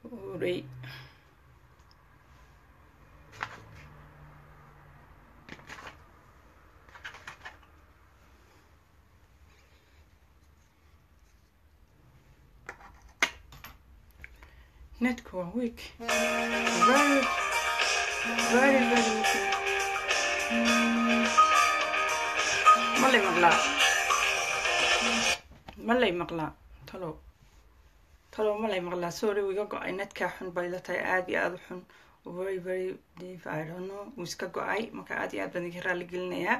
huray netku waa week very very very weak ma lay maqlaa ma lay maqlaa talow talow ma lay maqlaa sorry wiga go-ay netkaa xun bay la tahay aada iyo aada u xun very very deep i don't know wuu iska go-ay marka aada iyo aad baan idinka raali gelinayaa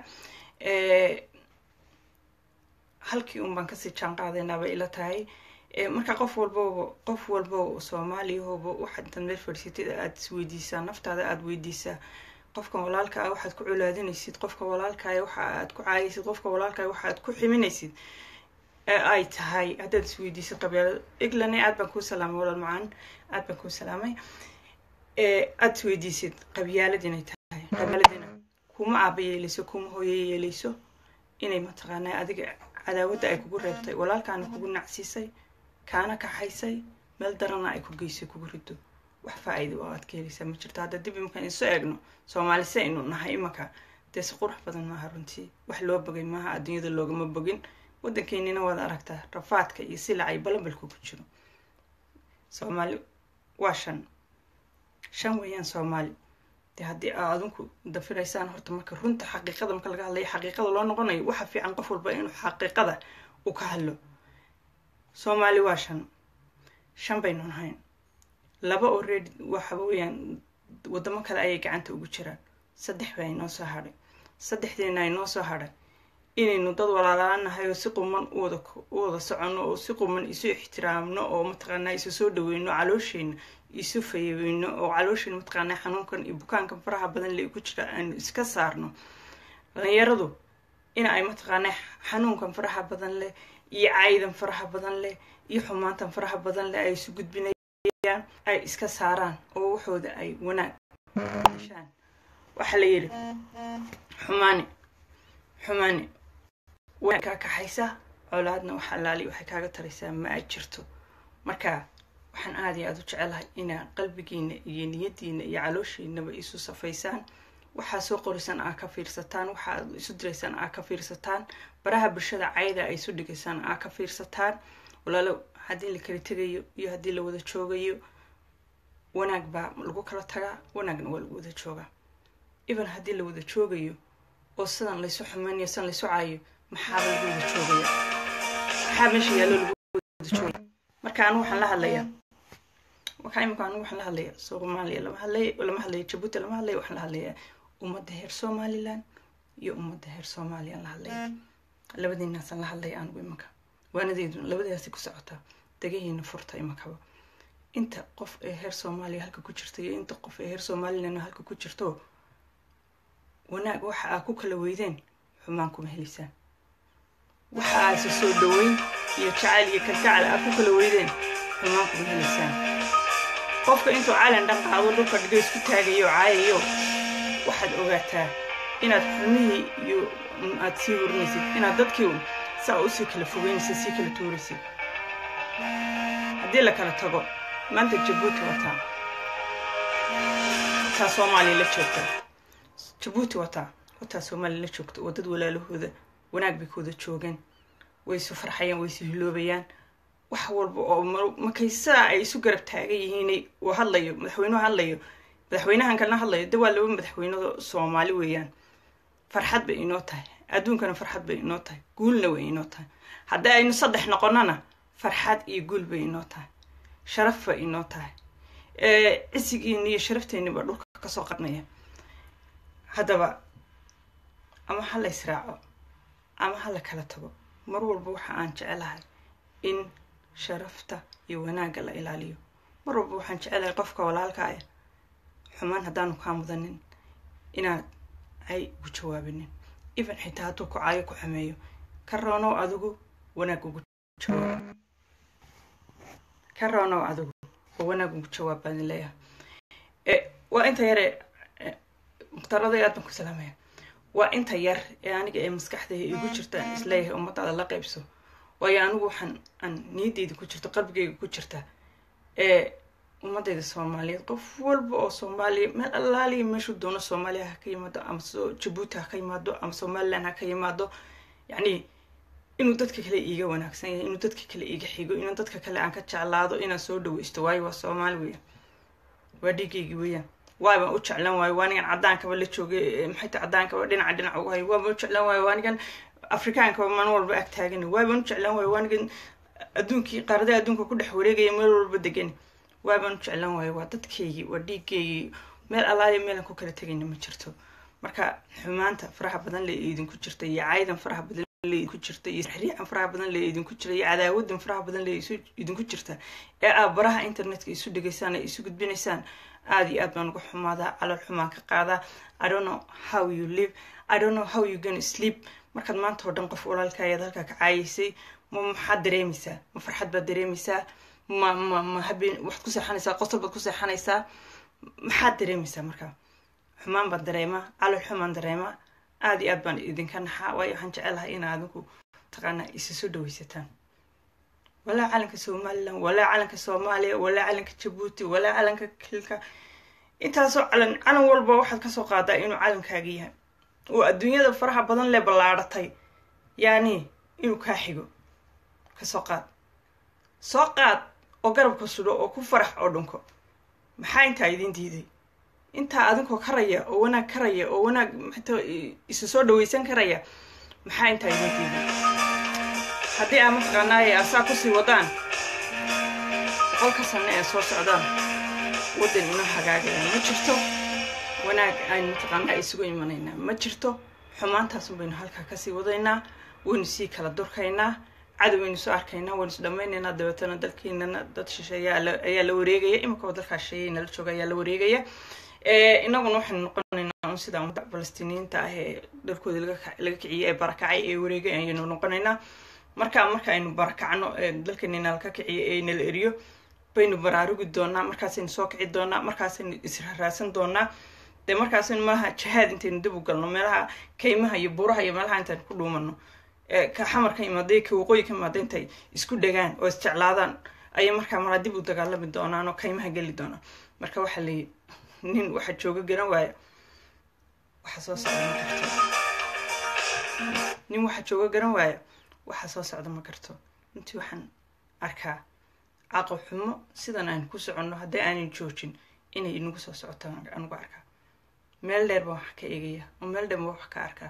halkii un baan kasii jaan qaadaynaa bay ila tahay marka qof walbaba qof walba soomaaliyahooba waxaad intaad meel fadhiisatid aada isweydiisaa naftaada aada weydiisaa qofka walaalka ah waxaad ku colaadinaysid qofka walaalkaaya waxa aad ku caayaysid qofka walaalkaaya waxa aad ku ximinaysid ee ay tahay haddaad isweydiisid qabyaalad eglane aad baan kuu salaamay walaal macaan aad baan kuu salaamay aada isweydiisid qabyaalad inay tahay qabyaaladina kuma aaba yeeleyso kuma hooyo yeeleyso inay mataqaanaa adiga cadaawadda ay kugu reebtay walaalkaana kugu nacsiisay kaana kaxaysay meel darana ay ku geysay kugu rido wax faa-iida oo aad ka heleysaa ma jirto hadda dib imankaan isu eegno soomaali se aynu nahay imanka dee si qurux badan maaha runtii wax loo bogay maaha adduunyada loogama bogin waddankeenina waad aragtaa rafaadka iyo silacay balambalku ku jiro soomaali waa shan shan weeyaan soomaali dee haddii aa adinku dafiraysaan horta marka runta xaqiiqada marka laga hadlayo xaqiiqada loo noqonayo waxa fiican qof walba inuu xaqiiqada u ka hadlo soomaali waa shan shan baynu nahayn laba oo reed waxa weeyaan waddamo kale ayay gacanta ugu jiraan saddex baa inoo soo hadhay saddexdeena inoo soo hadhay inaynu dad walaalaanahay oo si quman uwada u wada soconno oo si quman isu ixtiraamno oo mataqaanaa isu soo dhaweyno caloosheena isu fayeyno oo caloosheena mataqaanaa xanuunkan iyo bukaankan faraha badan le ku jira aanu iska saarno dhalinyaradu in ay mataqaanaa xanuunkan faraha badan leh iyo caydan faraha badan leh iyo xumaantan faraha badan leh ay isu gudbinayaan ay iska saaraan oo waxooda ay wanaag heshaan waxaa la yidhi xumaani xumaani way kaa kaxaysaa colaadna wax allaali waxay kaaga taraysaa ma aad jirto marka waxaan aada iyo aada u jecelahay inaa qalbigiina iyo niyadiina iyo calooshiinaba isu safaysaan waxaa soo qorisaan aa ka fiirsataan waxa aad isu diraysaan aa ka fiirsataan baraha bulshada cayda ay isu dhigaysaan aa ka fiirsataan walaalo haddii la kala tegayo iyo haddii la wada joogayo wanaag baa lagu kala tagaa wanaagna waa lagu wada joogaa even haddii la wada joogayo oo sidan laysu xumaynayo sidan laysu caayo maxaaba lagu wada joogaya maxaa meesha yaallo lagu wada joogaya marka anu waxaan la hadlayaa marka imika anigu waxaan la hadlayaa soomaaliya lama hadlay lama hadlayo jabuuti lama hadlayo waxaan la hadlayaa ummadda heer somaliland iyo ummadda heer soomaaliyaan la hadlaya labadiinaasaan la hadlaya anigu imanka waanadeeduna labadaasi ku socotaa degahiina furta imankaba inta qof ee heer soomaaliya halka ku jirta iyo inta qof ee heer somaliland halka ku jirto wanaag waxa aa ku kala weydeen xumaan kuma heliysaan waxa aase soo dhaweyn iyo jacayl iyo kalgacal aa ku kala weydeen xumaan kuma heliysaan qofka intuu calan dhan qaado dhulka dhigo isku taagayo caayayo waxaad ogaataa inaad xumihii iyo aad sii warinaysid inaad dadkii un saa usii kala fogeynaysid sii kala tuuraysid haddii la kala tago maanta jabuuti wataa wataa soomaaliya la joogta jabuuti wataa wataa soomaaliya la joogta oo dad walaalahooda wanaag bay kooda joogeen way isu farxayaan way isu hiloobayaan wax walba oo markay sidaa ay isu garab taagan yihiin uu hadlayo madaxweynuhu hadlayo madaxweynahan kalena hadlayo de waa laba madaxweynado soomaali weeyaan farxad bay inoo tahay adduunkana farxad bay inoo tahay guulna way inoo tahay haddii aynu saddex noqonana farxad iyo guul bay inoo tahay sharaf bay inoo tahay cisigiina iyo sharafteeniba dhulka kasoo qarnaya haddaba ama ha la israaco ama ha la kala tago mar walba waxa aan jecelahay in sharafta iyo wanaagga la ilaaliyo mar walba waxaan jecelahay qofka walaalkaaya xumaan haddaanu kaa mudanin inaad ay ugu jawaabinin even xitaa hadduu ku caayo ku xumeeyo ka roonow adigu wanaag ugu jawaab ka roonow adigu oo wanaag ugu jawaab baan leeyahay waa inta yare mukhtarada aad baan ku salaamaya waa inta yar ee aniga ee maskaxdayda igu jirta aan isleeyahay ummadaada la qaybso waayo anigu waxaan aan niyadeyda ku jirto qalbigeyga ku jirta ee ummadayda soomaaliyeed qof walba oo soomaaliya meel allaaliya meeshuu doono soomaaliya ha ka yimaado ama jabuuti ha ka yimaado ama somaliland ha ka yimaado yacni inuu dadka kale iiga wanaagsan yahay inuu dadka kale iiga xigo inuu dadka kale aan ka jeclaado inaan soo dhaweysto waayo waa soomaali weeyaan waa dhiigaygii weeyaan waabaan u jeclaan waayo waanigan caddaankaba la joogay maxay ta caddaankaba dhinaca dhinac ugu hayo waabaan u jeclaan waayo waanigan afrikaankaba maalin walba ag taagani waabaan u jeclaan waayo waanigan adduunkii qaaradaha adduunka ku dhex wareegaya meel walba degani waabaan u jeclaan waayo waa dadkaygii waa dhiigaygii meel allaaliya meelan ku kala tegayna ma jirto marka xumaanta faraha badan lee idinku jirta iyo caydan faraha badan ku jirta iyo xiriican faraha badan lee idinku jira iyo cadaawadan faraha badan lee idinku jirta ee aad baraha internetka isu dhegaysaan ee isu gudbinaysaan aada iyo aad baan uga xumaadaa calool xumaan ka qaadaa i don't know how you live i don't know how you gonna sleep markaad maanta oo dhan qof walaalkaayaad halkaa ka caayaysay ma maxaad dareemaysaa ma farxad baad dareemaysaa ma ma ma habeen waxaad ku seexanaysaa qosol baad ku seexanaysaa maxaad dareemaysaa markaa xumaan baan dareemaa calool xumaan dareemaa aada iyo aad baan idinka naxaa waayo waxaan jecelahay ina adinku taqaanaa isa soo dhawaysataan walaa calanka somalilan walaa calanka soomaaliya walaa calanka jabuuti walaa calanka kilka intaasoo calan calan walba waxaad kasoo qaadaa inuu calankaagi yahay oo adduunyada faraha badan lee ballaadhatay yaani inuu kaa xigo kasoo qaad soo qaad oo garabka sudho oo ku farax oo dhunko maxaa intaa idin diiday intaa adinkoo karaya oo wanaag karaya oo wanaag maxta isu soo dhawaysan karaya maxaa intaa idin diiday haddii aa mataqaanaaye asaa kusii wadaan boqolka sanno ee soo socdaan waddan inoo hagaagayaan ma jirto wanaag aynu mataqaanaa isugu imanaynaa ma jirto xumaantaasun baynu halkaa kasii wadaynaa waynu sii kala durkaynaa cadow waynu soo arkaynaa waynu is dhammaynaynaa dabeetana dalkeenana dad shisheeye ayaa la wareegaya iminkaba dalkaa shisheeye nala jooga ayaa la wareegaya inaguna waxaynu noqonaynaa un sida ummadda falastiiniyiinta ah ee dalkooda laga kiciyey ee barakacay ee wareegay ayaynu noqonaynaa markaa marka aynu barakacno dalkeena nala ka kiciyo ee nala eriyo baynu baraarugi doonaa markaasaynu soo kici doonaa markaasaynu israaraasan doonaa dee markaasaynu malaha jihaad intaynu dib u galno meelaha kaymaha iyo buuraha iyo meelaha intaynu ku dhuumano ka xamar ka imaaday ka waqooyi ka imaada intay isku dhagaan oo isjeclaadaan ayay markaa malaa dib u dagaalami doonaan oo kaymaha geli doonaan marka waxaa layi nin waxa jooga garan waaya waxa soo socda ma karto nin waxa jooga garan waaya waxa soo socda ma karto runtii waxaan arkaa caqab xumo sidan aynu ku soconno haddii aanan joojin inay inagu soo socoto anugu arkaa meel dheer baan wax ka eegaya oo meel dheer baan wax ka arkaa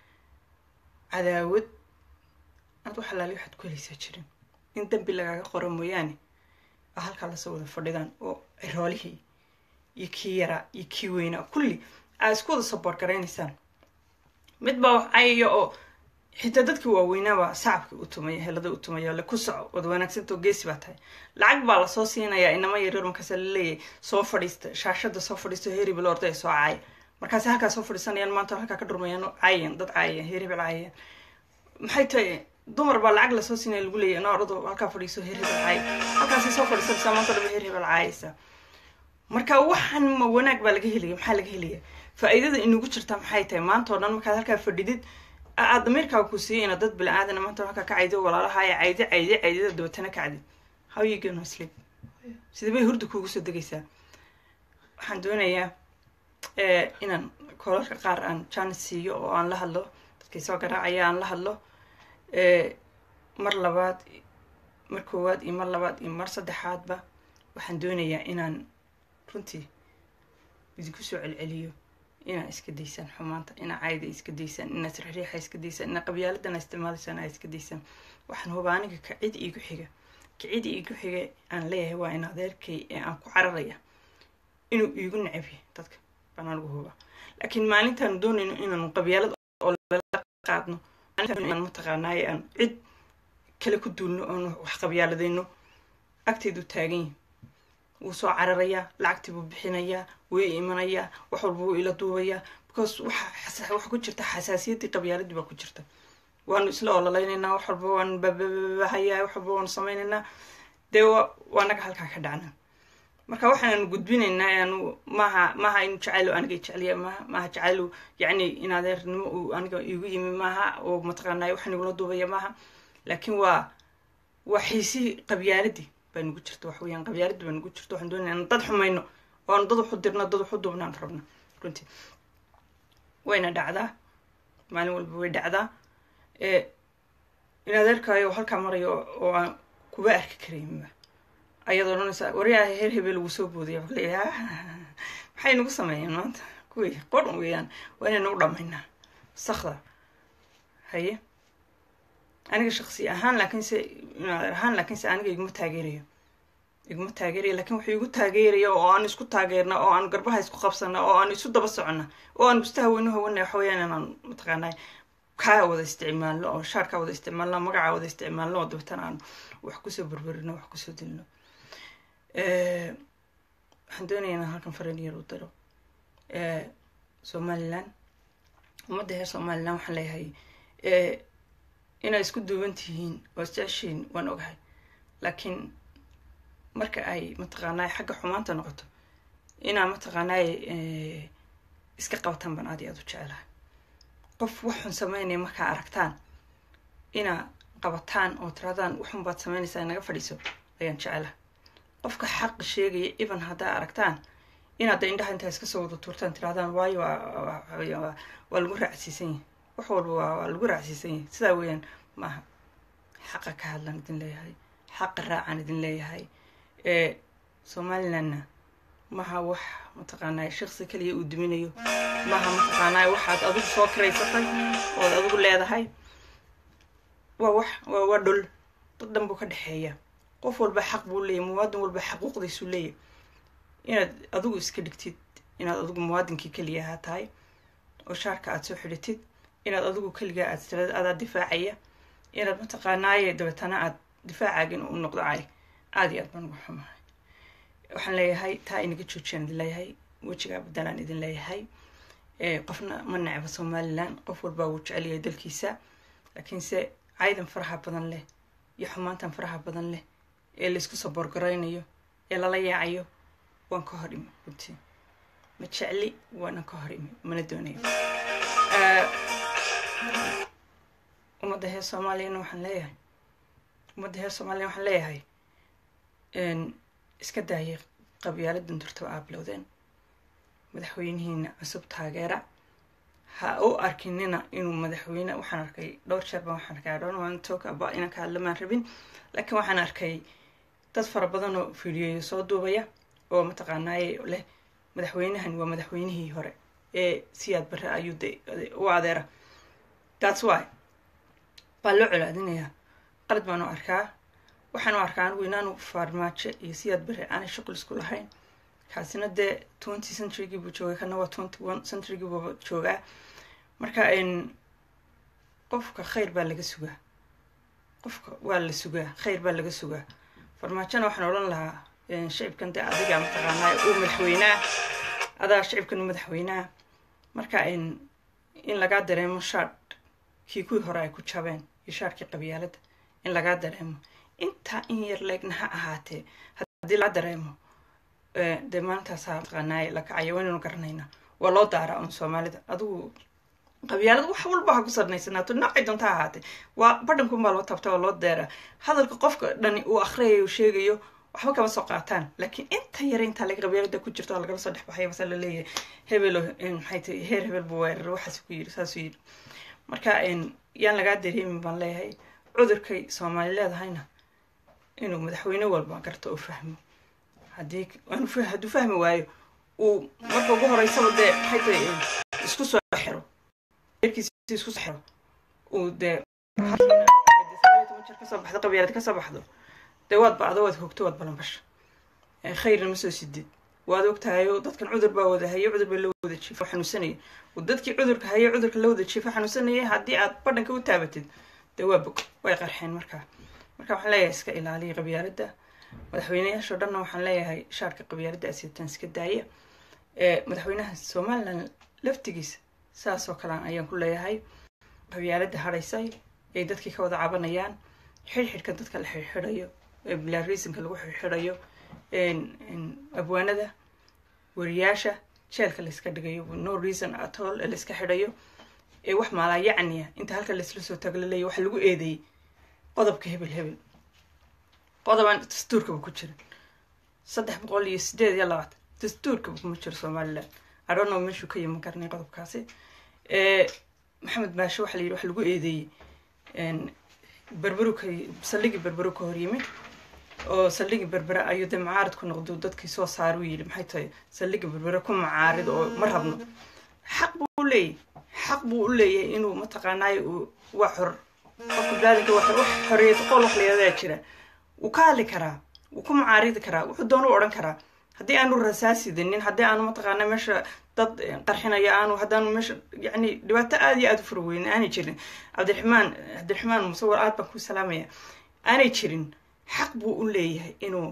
cadaawad aad wax alaali waxaad ku helaysaa jirin in dambi lagaaga qoro mooyaane a halkaa lasoo wada fadhidaan oo ciroolihii iyo kii yaraa iyo kii weynaa kulli aa isku wada saboor garaynaysaan mid baa wax cayaya oo xitaa dadkii waaweynaabaa sacabkii u tumaya helada u tumaya le ku soco wad wanaagsantao geesi baa tahay lacag baa lasoo siinayaa inama yaryar markaasa laleeyahay soo fadhiista shaashada soo fadhiisto heeribel orday soo caaya markaasi halkaa soo fadhiisanayaan maanta halkaa ka dhurmayaan caayan dad caayayaan heeribel caayayaan maxay tahay dumar baa lacag lasoo siinaya lagu leeyahy no orado halkaa fadhiiso heeribel caay halkaasay soo fadhiisanaysaa maanta dhaba heeribel caayaysaa marka waxaan ma wanaag baa laga helaya maxaa laga helaya faa-iidada inagu jirtaa maxay tahay maanta oo dhan markaad halkaa fadhidid aad damiirkaaga ku siiyay inaad dad bilaaadana maanta halkaa ka caydo walaalahaaya cayde cayde caydada dabatana kacdid how you gonna sleep sida bay hurda kuugu soo degaysaa waxaan doonayaa inaan koolalka qaar aan janis siiyo oo aan la hadlo dadkii soo garaacaya aan la hadlo mar labaad mar koowaad iyo mar labaad iyo mar saddexaadba waxaan doonayaa inaan runtii idinku soo celceliyo inaa iska daysaan xumaanta inaa cayda iska daysaan inaa sirxriixa iska daysaan inaa qabyaaladana isticmaalaysaan aa iska daysaan waxaan huba aniga ka cid iigu xiga ka cid iigu xiga aan leeyahay waa in adeerkay ee aan ku cararaya inuu iigu necabyahay dadka baan anigu huba laakiin maalintaanu doonayno inaanu qabyaalad oo lala qaadno maalintaan mataqaanaaye aan cid kale ku duulno oonu wax qabyaaladayno agteedu taagan yahi wuu soo cararayaa lacagtii buu bixinayaa wuu i imanayaa wax walba wuu ila duubayaa because waxa waxa ku jirta xasaasiyaddii qabyaaladii baa ku jirta waanu isla ololeynaynaa wax walba waanu bababahayaa wax walba waanu samaynaynaa dee waa naga halkaa ka dhacna marka waxaanu gudbinaynaa aanu maaha maaha inu jacaylo aniga jecliya maaha maaha jacaylo yacni in adeernimo uu aniga igu yimi maaha oo mataqaanay waxaan igula duubaya maaha laakiin waa waa xiisihii qabyaaladii baa nagu jirta wax weeyaan qabyaalad baa nagu jirta waxaan doonaya in dad xumayno oo aan dad waxu dirno dad waxu duubnaan rabno runtii wayna dhacdaa maalin walba way dhacdaa in adeerkaayo halkaa marayo oo aan kuba arki karayinba ayaad odhanaysaa waryaha heer hebel wuu soo boodaya wa leeya maxay nagu sameeyeen maanta kuwii qodhan weeyaan waa inay nagu dhamaynaa sakda haye aniga shaksi ahaan laakiinse adeer ahaan laakiinse aniga iguma taageerayo iguma taageeraya lakin wuxuu igu taageeraya oo aan isku taageerna oo aan garbaha isku qabsana oo aan isu daba socona oo aan gusta haweynu hawana waxa weeyaan inaan mataqaanaa kaa wada isticmaalno oo shaarkaa wada isticmaalno magacaa wada isticmaalno oo dabeetana aan wax kusoo berberino wax kusoo dilno waxaan doonaya inaan halkan faran yar u daro somaliland ummadda reer somaliland waxaan leeyahay inay isku duuban tihiin oo isjeceshiin waan ogahay laakiin marka ay mataqaanaa xagga xumaanta noqoto inaa mataqaanaa iska qabataan baan aad iyo aad u jecelahay qof waxun sameynaya markaa aragtaan inaa qabataan oo tiraadaan waxun baad sameynaysaa inaga fadhiiso ayaan jecelahay qofka xaqa sheegaya iban haddaa aragtaan inaad da indhaha intaa iska soo wada tuurtaan tirahdaan waayo waa lagu raacsiisan yahay wax walba waa lagu raacsiisan yahay sidaa weeyaan maaha xaqa ka hadlaan idin leeyahay xaqa raacaan idin leeyahay somalilandna maha wax mataqaanaa shaksi kaliya uu duminayo maha mataqaanaa waxaad adigu soo kiraysatay ood adigu leedahay waa wax waa dhul dad dhan buu ka dhexeeya qof walba xaq buu leeyahy muwaadin walba xaquuqdiisuu leeyahy inaad adigu iska dhigtid inaad adigu muwaadinkii keliya ahaa tahay oo shaarka aad soo xidhatid inaad adigu keligaa aad tirad adaa difaacaya inaad mataqaanaaye dabeetana aad difaacaagin u noqdo cay aada iyo aad baan uga xumahay waxaan leeyahay taa inaga joojiyaan idin leeyahay wejigaa badalaan idin leeyahay qofna ma necba somaliland qof walbaa wuu jecelyahay dalkiisa laakiinse caydan faraha badan leh iyo xumaantan faraha badan leh ee laysku saboorgaraynayo ee lala yaacayo waan ka hor imi runtii ma jecli waana ka hor imi mana doonayo ummadda heer soomaaliyana waxaan leeyahay ummadda heer soomaaliya waxaan leeyahay iska daayay qabyaaladan durtaba aa bilowdeen madaxweynihiina cusub taageera ha u arkinina inuu madaxweyne waxaan arkay dhowr jeer baan waxaan arkay adhoon waan tookaba inaan ka hadlamaan rabin laakiin waxaan arkay dad fara badan oo fiidiyoyo soo duubaya oo mataqaanaaye leh madaxweynahan waa madaxweynihii hore ee siyaad barre ayuu de u adeera that's why baa loo colaadinayaa qalad baan u arkaa waxaan u arkaa anigu inaanu farmaajo iyo siyaad barre aanay shuqul isku lahayn kaasina dee twenty centurygii buu joogay kana waa twenty one centurygii buu joogaa marka qofka khayr baa laga sugaa qofka waa la sugaa khayr baa laga sugaa farmaajona waxaan odhan lahaa shicibkan dee adiga mataqaanaa uu madaxweynaa adaa shicibkan u madaxweynaa marka in lagaa dareemo shaadh kii kuwii hore ay ku jabeen iyo shaadhkii qabyaaladda in lagaa dareemo intaa in yar leegna ha ahaatee haddii laga dareemo dee maalintaasaa mataqaanaaye la kacaya waynaynu garanaynaa waa loo daaraa un soomaalida adigu qabyaalada wax walba ha ku sarnaysanaato noocay doonta ha ahaatee waa badhankunbaa loo taabta oo loo deeraa hadalka qofka dhani uu akhriyayo uu sheegayo waxba kama soo qaataan laakiin inta yara intaa laga qabyaalada ku jirto oo lagala soo dhexbaxaya mase la leeyahay hebelo maxay tahay heer hebel buu weerar waxaas ku yiri saasuu yiri marka yaan lagaa dareemin baan leeyahay cudurkay soomaali leedahayna inuu madaxweyne walba garto oo fahmo haddii hadduu fahmi waayo uu marka ugu horeysaba dee maxay tahay isku soo xiro erkiisa isku soo xiro uu dee kasoo baxdo qabyaalad kasoo baxdo dee waad bacdo waad hogto waad balanbasha khayrna ma soo sidid waad ogtahayo dadkan cudur baa wada hayo cudur baa la wada jiifo xanuunsanaya dadkii cudurka hayo cudurka la wada jiifo xanuunsanaya haddii aad badhanka u taabatid dee waa bog way qarxeen markaa marka waxaan leeyahay iska ilaaliya qabyaaladda madaxweyneyaashoo dhanna waxaan leeyahay shaarka qabyaaladda asitaan iska daaya madaxweynaha somaliland laftigiisa saasoo kalean ayaan ku leeyahay qabyaaladda hadhaysay ay dadkii ka wada cabanayaan xidhxidhka dadka la xidhxidhayo blarisonka lagu xidhxidhayo abwaanada wariyaasha jeelka layska dhigayo no reason at all ee layska xidhayo ee wax maalaa yacniya inta halka laysla soo tago la leeya waxa lagu eedeeyey qodobka hebel hebel qodobaan dastuurkaba ku jirin saddex boqol iyo sideed iyo labaatan dastuurkaba kuma jiro somaliland adono meeshuu ka yimi garanay qodobkaasi maxamed baashe waxa la yidhi waxa lagu eedeeyey berberu ka saldhigii berberu ka hor yimi oo saldhigii berbere ayuu dee macaarid ku noqdo dadkii soo saar u yidhi maxay tahay saldhigii berbere ku macaarid oo ma rabno xaq buu u leeyahy xaq buu u leeyahay inuu mataqaanaayo uu waa xor qofka baalinka wax xoreeyad qol wax layadaa jira wuu ka hadli karaa wuu ku macaaridi karaa wuxuu doona u odhan karaa haddii aanu rasaasidanin haddii aanu mataqaana meesha dad qarxinayo aanu haddaanu meesha yacni dhibaato aada iyo aada u fara weyn aanay jirin cabdiraxmaan cabdiraxmaan musawar aad baan ku salaamaya aanay jirin xaq buu u leeyahay inuu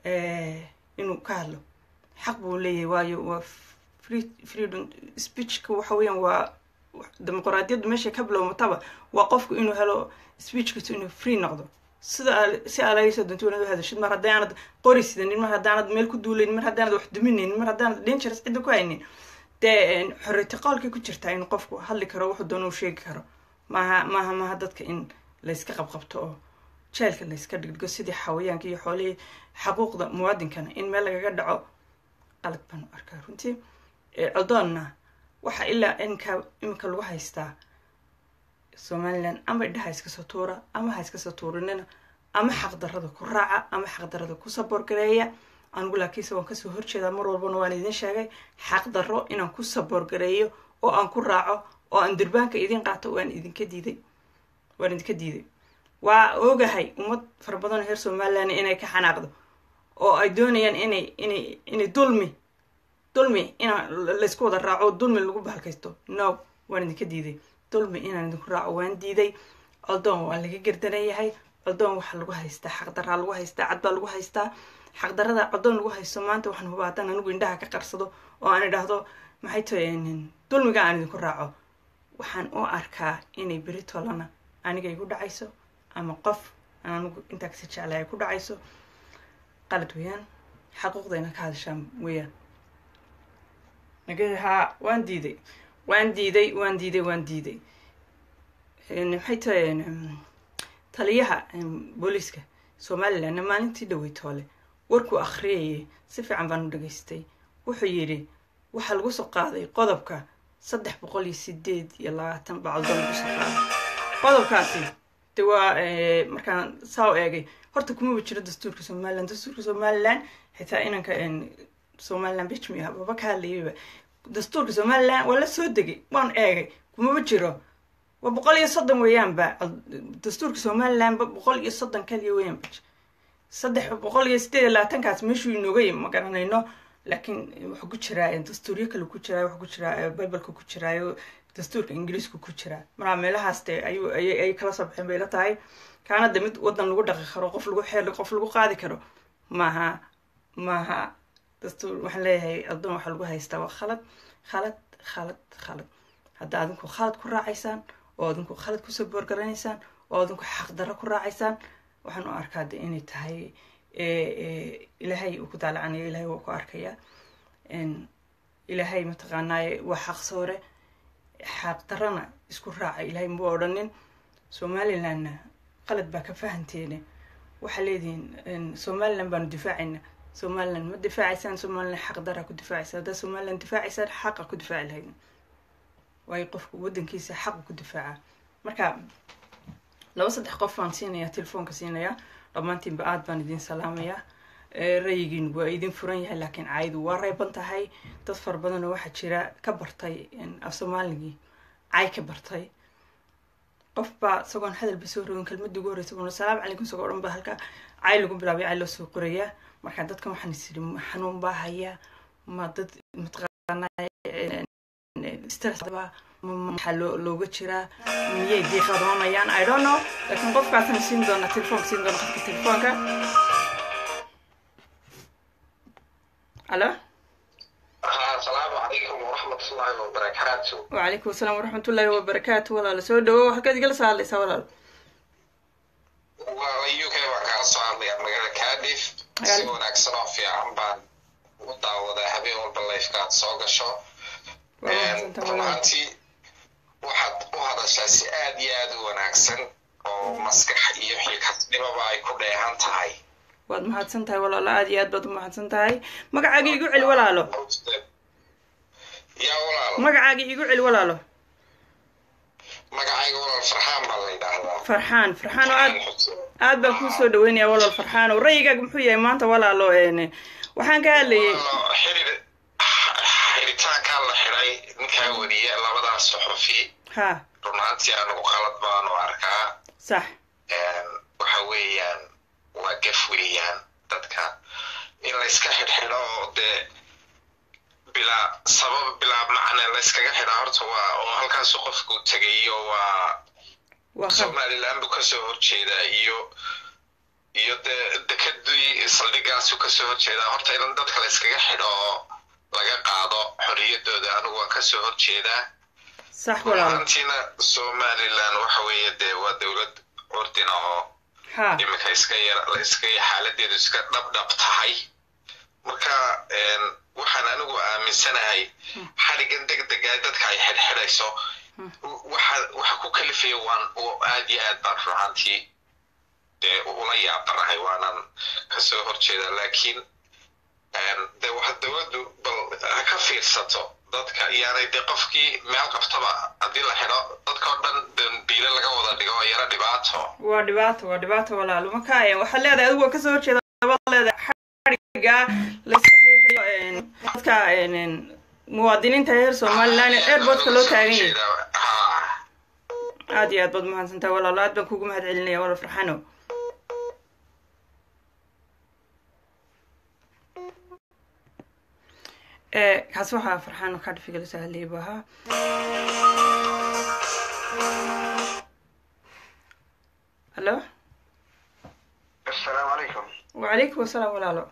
inuu ka hadlo xaq buu leeyahay waayo waa freedom speechka waxa weeyaan waa dimuqraadiyaddu meesha ka bilowmataba waa qofku inuu helo speechkiisu inuu free noqdo sida si aalaysoo dantuunad u hadashid mar haddii aanad qori sidanin mar haddaanad meel ku duulayn mar haddaanad wax duminaynin mar haddaanad dangerous cidda ku haynin dee xorriyati qowlkay ku jirtaa in qofku hadli karo wuxuu doona u sheegi karo maaha maaha maaha dadka in layska qabqabto oo jeelka layska dhigdhigo sidii xawayaanka iyo xoolihii xaquuqda muwaadinkana in meel lagaga dhaco qalad baan u arkaa runtii codoonna waxaa ilaa inka iminka lagu haystaa somaliland ama idhaha iskasoo tuura ama ha iskasoo tuurinina ama xaqdarada ku raaca ama xaqdarada ku saboorgareeya anigu laakiinse waan kasoo horjeedaa mar walbana waan idin sheegay xaqdarro inaan ku saboorgareeyo oo aan ku raaco oo aan durbaanka idin qaato waan idinka diiday waan idinka diiday waa ogahay ummad fara badan reer somaliland inay ka xanaaqdo oo ay doonayaan inay inay inay dulmi dulmi inaan laysku wada raaco dulmi lagu bahalkaysto no waan idinka diiday dulmi inaan idinku raaco waan diiday coldoon waa laga gerdaran yahay coldoon waxaa lagu haystaa xaqdaraa lagu haystaa cad baa lagu haystaa xaqdarada coldoon lagu haysto maanta waxaan hubaa haddaan anigu indhaha ka qarsado oo aan idhaahdo maxay tahay dulmiga aan idinku raaco waxaan u arkaa inay beri tolana aniga igu dhacayso ama qof aan anigu intaa kasi jeclay ay ku dhacayso qalad weeyaan xaquuqdayna ka hadashaan weeyaan haa waan diiday waan diiday waan diiday waan diiday maxay tahay taliyaha booliiska somalilandna maalintii dhawey toole warkuu akhriyayay si fiican baan u dhageystay wuxuu yidhi waxaa lagu soo qaaday qodobka saddex boqol iyo sideed iyo labaatan bacdoon lagu soo qaaday qodobkaasi de waa markaan saa u eegay horta kumaba jiro dastuurka somaliland dastuurka somaliland xitaa inanka somaliland bijmi ah baba ka hadlayayba dastuurka somaliland waa la soo degay waan eegay kumaba jiro waa boqol iyo soddon weeyaanba dastuurka somalilandba boqol iyo soddon kaliya weeyaanba saddex boqol iyo sideed iyo labaatankaas meeshuu inooga yimi ma garanayno laakiin wuxuu ku jiraa dastuuryo kale ku jiraa wuxuu ku jiraa bibleka ku jiraayo dastuurka ingiriiska ku jiraa maraa meelahaas dee ayuu ayay kala soo baxeen bay la tahay kaana de mid wadan lagu dhaqi karo qof lagu xeeli qof lagu qaadi karo maaha maaha dastuur waxaan leeyahay addoon waxaa lagu haystaa waa khalad khalad khalad khalad hadda adinku khalad ku raacaysaan oo adinku khalad kusoo boorgaranaysaan oo adinku xaqdarro ku raacaysaan waxaan u arkaa de inay tahay ilaahay uu ku daalacanayo ilahay waa ku arkayaa ilaahay mataqaanaaye waa xaq soore xaqdarrana isku raaca ilaahay ma odhanin somalilandna qalad baa ka fahanteene waxaa leedihiin somaliland baanu difaacayna somaliland ma difaacaysaan somaliland xaqdaraa ku difaacaysa haddaa somaliland difaacaysaan xaqa ku difaaci lahaydin waayo qofku waddankiisa xaqa ku difaaca marka laba saddex qof baan siinayaa telefoonka siinayaa dhammaantiinba aad baan idin salaamayaa rayigiin waa idin furan yahay laakiin caayadu waa reeban tahay dad fara badanoo waxaa jira ka bartay af soomaaligii caay ka bartay qof baa isagoon hadalba soo rogin kelmadii ugu horreysa buna salaamu calaykum isagoo dhan baa halka caay lagu bilaabay caay loo soo qorayaa marka dadkan waxaan is idhi xanuun baa hayaa ma dad mataqaanaa maxaa loo looga jiraa miyay diiqadoonayaan i don't know laakiin qofkaasna siin doona telefoonka siin doona qofka telefoonka alo asalaamu calaykum waraxmatullaahi wabarakaatu wacalaykum asalaam waraxmatullaahi wabarakaatu walaalo soo dhawo halkaad igala soo hadlaysaa walaalo waa u k baan kaala soo hadlaya magaalada cardiff si wanaagsan oo fiican baan u daawadaa habeen walba lifekaad soo gasho runaantii waxaad u hadashaa si aad iyo aad u wanaagsan oo maskax iyo xilkasnimaba ay ku dheehan tahay waad mahadsan tahay walaalo aada iyo aad baad u mahadsan tahay magacaaga igu celi walaalo yaa walaal magacaaga igu celi walaalo magacayga walaal farxaan baa la yidhaahdaa farxaan farxaan oo aad aad baan kuu soo dhaweynaya walaal farxaan oo ra'yigaaga muxuu yahay maanta walaalo een waxaan ka hadlayay Walaalo, xidhiir xidhitaankaa la xidhay ninkaa weriye labadaas suxufi ha runaantii anigu qalad baanu arkaa sax Een, waxa weeyaan waa gaf weeyaan dadka in layska xidhxidho oo dee bilaa sabab bilaa macne layskaga xidhaa horta waa oo halkaasu qofku tegayo waa waa khal somaliland buu kasoo horjeedaa iyo iyo dee dekadii saldhigaasu kasoo horjeedaa horta in dadka layskaga xidho oo laga qaado xorriyadooda anigu waan kasoo horjeedaa sax walaalo runaantiina somaliland waxa weeye dee waa dowlad curdina oo ha iminka iska yar iska xaaladeedu iska dhabdhab tahay marka een, waxaan anigu aaminsanahay xadhigan degdega dadka ay xidhxidhayso waxa waxa ku kalifaya waan oo aad iyo aad baan ruxantii dee ula yaabanahay waanan kasoo horjeedaa laakiin een, dee waxa dowladdu bal ha ka fiirsato dadka iyaanay dee qofkii meel qabtaba haddii la xidho dadka oo dhan dambiile laga wada dhigo oo yaro dhibaato waa dhibaato waa dhibaato walaalo marka een, waxaad leedahay adigu waa kasoo horjeeda baad leedahay xadhiga layska xiixiyo een, dadka een, een, muwaadiniinta reer somaliland ee airportka loo taagan yahay Haa. aad iyo aad baad mahadsantahay walaalo aad baan kugu mahad celinaya walaal farxano ee kaasi waxaa farxano kadhifiga la sahlayay buu ahaa hallo asalaamu calaykum wacalaykum asalaam walaalo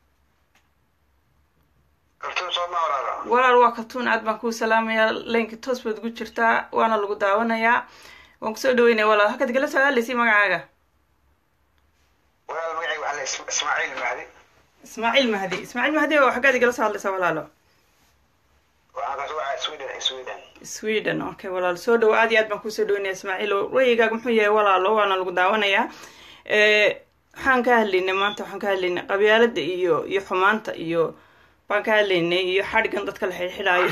kaltuun soo ma walaalo walaal waa kaltuun aad baan kuu salaamayaa laynka toos baad ugu jirtaa waana lagu daawanayaa waan kusoo dhaweynaya walaal halkaad igala soo hadlaysay magacaaga walaal magacayga waxaa la is- ismaaciil mahdi ismaaciil mahdi ismaaciil mahdi oo xaggaad igala soo hadlaysaa walaalo waxaan kasoo wacaa sweden sweden sweden okay walaal soo dhowo aad iyo aad baan kusoo dhaweynaya ismaaciil oo ra'yigaaga muxuu yahay walaalo waana lagu daawanayaa Eh, waxaan ka hadlaynay maanta waxaan ka hadlaynay qabyaalada iyo iyo xumaanta iyo baan ka hadlaynay iyo xadhigan dadka la xidhxidhaayo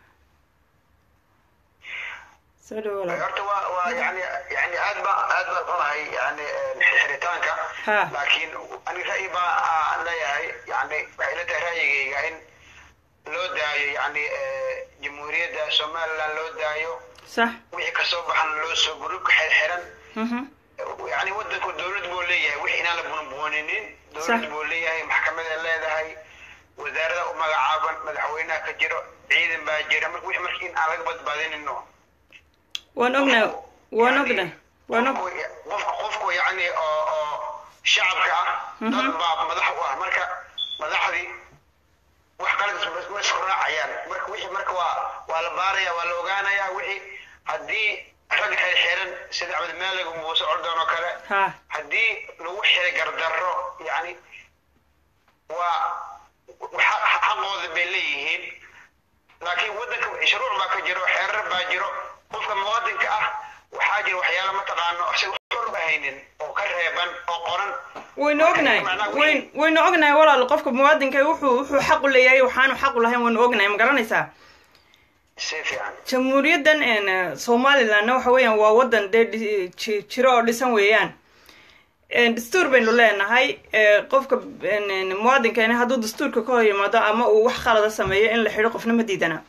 soo dhowo walaal horta waa waa yani yani aad baa aad baan xunahay yani xiritaanka Ha. laakiin ani ra'yi baa aan leeyahay yani waxay ila tahay ra'yigayga in loo daayo yani jamhuuriyadda somaliland loo daayo sax wixii kasoo baxan loo soo gurubka xirxiran mhm yani wadanku dowlad buu leeyahay wix inaan la bunbuuninin Sax. dowlad buu leeyahay maxkamada leedahay wasaarada u magacaaban madaxweynaha ka jiro ciidan baa jira marka wix marka in aan laga badbaadinino waan ognahay waan Yani, ognahay waan og qofku- qofku qofku yani oo oo shacabka ah dad baa madax u ah marka madaxdii wax qalad is- ma isku raacayaan marka wixii marka waa waa la baaraya waa la ogaanaya wixii haddii rag xirxiran sida cabdimaalig muuse ordoon oo kale ha haddii lagu xiray gardarro yani waa waxa- xaqooda bay leeyihiin laakiin waddanka shuruuc baa ka jiro xeerar baa jiro qofka muwaadinka ah waxaa jira waxyaalo mataqaano si xor u ahaynin oo ka reeban oo qoran waynu ognahay wayn waynu ognahay walaal qofka muwaadinka wuxuu wuxuu xaq u leeyahay waxaanu xaq u lahayn waynu ognahay ma garanaysaa si fiican jamhuuriyaddan een, somalilandna waxa weeyaan waa waddan dee dhi- ji- jiro oo dhisan weeyaan Een, dastuur baynu leenahay ee, qofka een, een, muwaadinkeena hadduu dastuurka ka hor yimaado ama uu wax khalada sameeyo in la xidho qofna ma diidana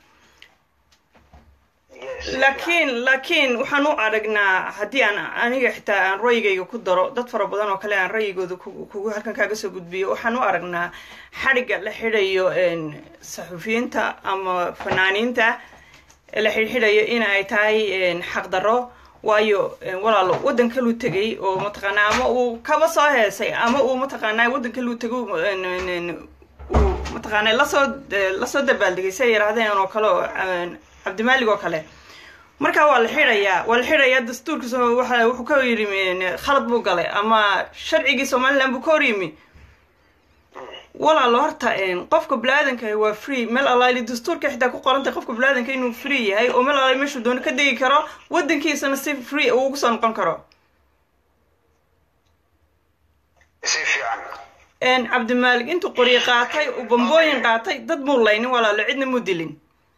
Yes. laakiin laakiin waxaan u aragnaa haddii aan aniga xitaa aan ra'yigayga ku daro dad fara badan oo kale aan ra'yigooda ku- kugu halkan kaaga soo gudbiyo waxaan u aragnaa xadhigga la xidhayo een, saxufiyiinta ama fanaaniinta ee la xidhxidhayo in ay tahay een, xaqdarro waayo een, walaalo waddan kaluu tegay oo mataqaanaa ama uu kaba soo heesay ama uu mataqaanaa waddan kaluu tego een, een, een, uu mataqaanaa lasoo lasoo dabaaldegay si ay yidhaahdeen oo kale oo een, cabdimaalig oo kale marka waa la xidhayaa waa la xidhayaa dastuurka soo waxa wuxuu ka yidhi een, khalad buu galay ama sharcigii somaliland buu ka hor yimi walaalo horta een, qofka bini-aadanka waa free meel alaali dastuurka xitaa ku qorantay qofka bini-aadanka inuu free yahay oo meel alaali meeshuu doono ka degi karo waddankiisana si free uu ugu soo noqon karo si fiican cabdimaalik intuu qoryo qaatay uu bambooyin qaatay dad muu laynin walaalo cidna muu dilin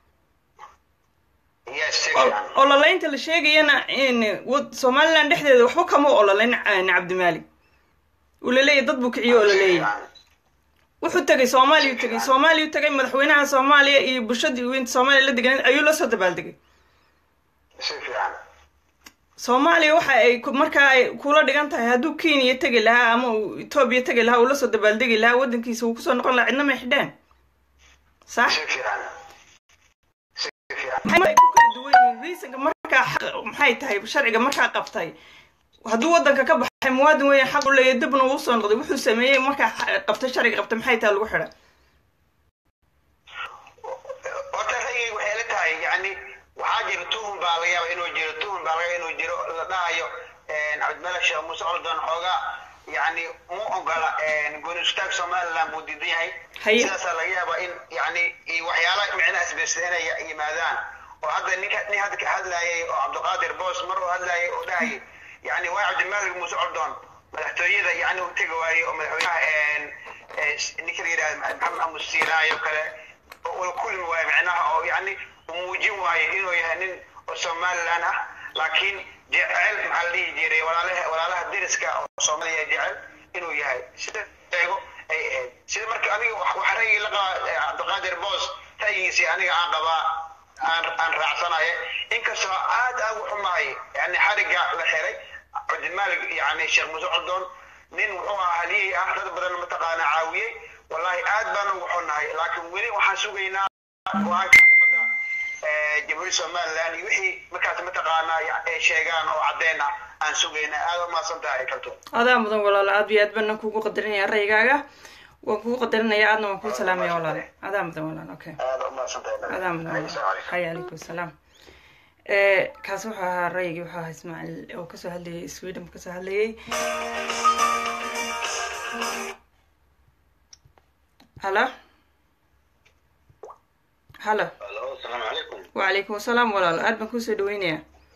ololaynta la sheegayana somaliland dhexdeeda waxba kama ololayn cabdimaalik uu laleeyahy dad buu kiciyo oo laleeyahy wuxuu tegay soomaaliya tegay soomaaliya tegay madaxweynaha soomaaliya iyo bulshadii weynta soomaaliya la deganeed ayuu la soo dabaaldegay soomaaliya waxa ay markaa ay kula dhigan tahay hadduu kenya tegi lahaa ama uu etoobiya tegi lahaa uu lasoo dabaaldegi lahaa waddankiisa uu kusoo noqon lahaa cidna may xidheen sax maxay ku kala duwan yihiin reasonka markaa maxay tahay sharciga markaa qabtay hadduu waddanka ka baxay muwaadin weya xaq u leeyahy dibna uu soo noqday wuxuu sameeyey markaa qabtay sharciga qabtay maxay tahay lagu xidha horta ra'yigayga waxay la tahay yani waxaa jira tuhun baa laga yaaba inuu jiro tuhun baa laga inuu jiro la dhahayo cabdimalik sheekh muuse coldoon xoogaa yani mu ogola gooni istaag somaliland buu diidan yahay sidaasaa laga yaaba in yani waxyaala micnaha isbirsa inay yimaadaan oo hadda ninka nin hadda ka hadlayay oo cabdiqaadir boos mar uu hadlayay oo dhahayay yani waa cabdimalik muuse coldoon madaxtooyada yani u tegi waayey oo madaxweynaha ninka la yidhahda maxamed amus siinaayo kale oo kulmi waayo micnaha oo yani muujin waayo inuu yahay nin oo somaliland ah laakiin jecel maxaa la dhihi jiray walaalaha walaalaha deriska oo soomaaliya jecel inuu yahay sida eego ay ahayd sida marka aniga wax ra'yigi la qaba cabdiqaadir boos ra'yigiisii aniga aan qabaa aan aan raacsanaye inkastoo aad aan u xumahay yani xariga la xiray cabdimalik yani sheekh muuse coldoon nin wuxuu ahaa haliyey ah dad badan mataqaana caawiyey wallahi aad baan ugu xunnahay laakiin weli waxaan sugaynaa go-aanka jamhuuriyadda somaliland iyo wixii markaas mataqaanaa ay sheegaan oo caddeyn ah aan sugaynaa aad umaasan tahay kalto adaa mudan walaalo aad iyo aad baan kugu qadarinaya ra'yigaaga waan kugu qadarinaya aadna waan kuu salaamaya walaalo adaa mudan walaalo okay aad umaasan tahay adaa mudan walaalo haya calaykum salaam kaas wuxuu ahaa ra'yigii wuxuu ahaa ismaaciil oo kasoo hadlayay sweden kasoo hadlayay halo halo asalaamu calaykum wacalaykum asalaam walaalo aad baan kuusoo dhaweynayaa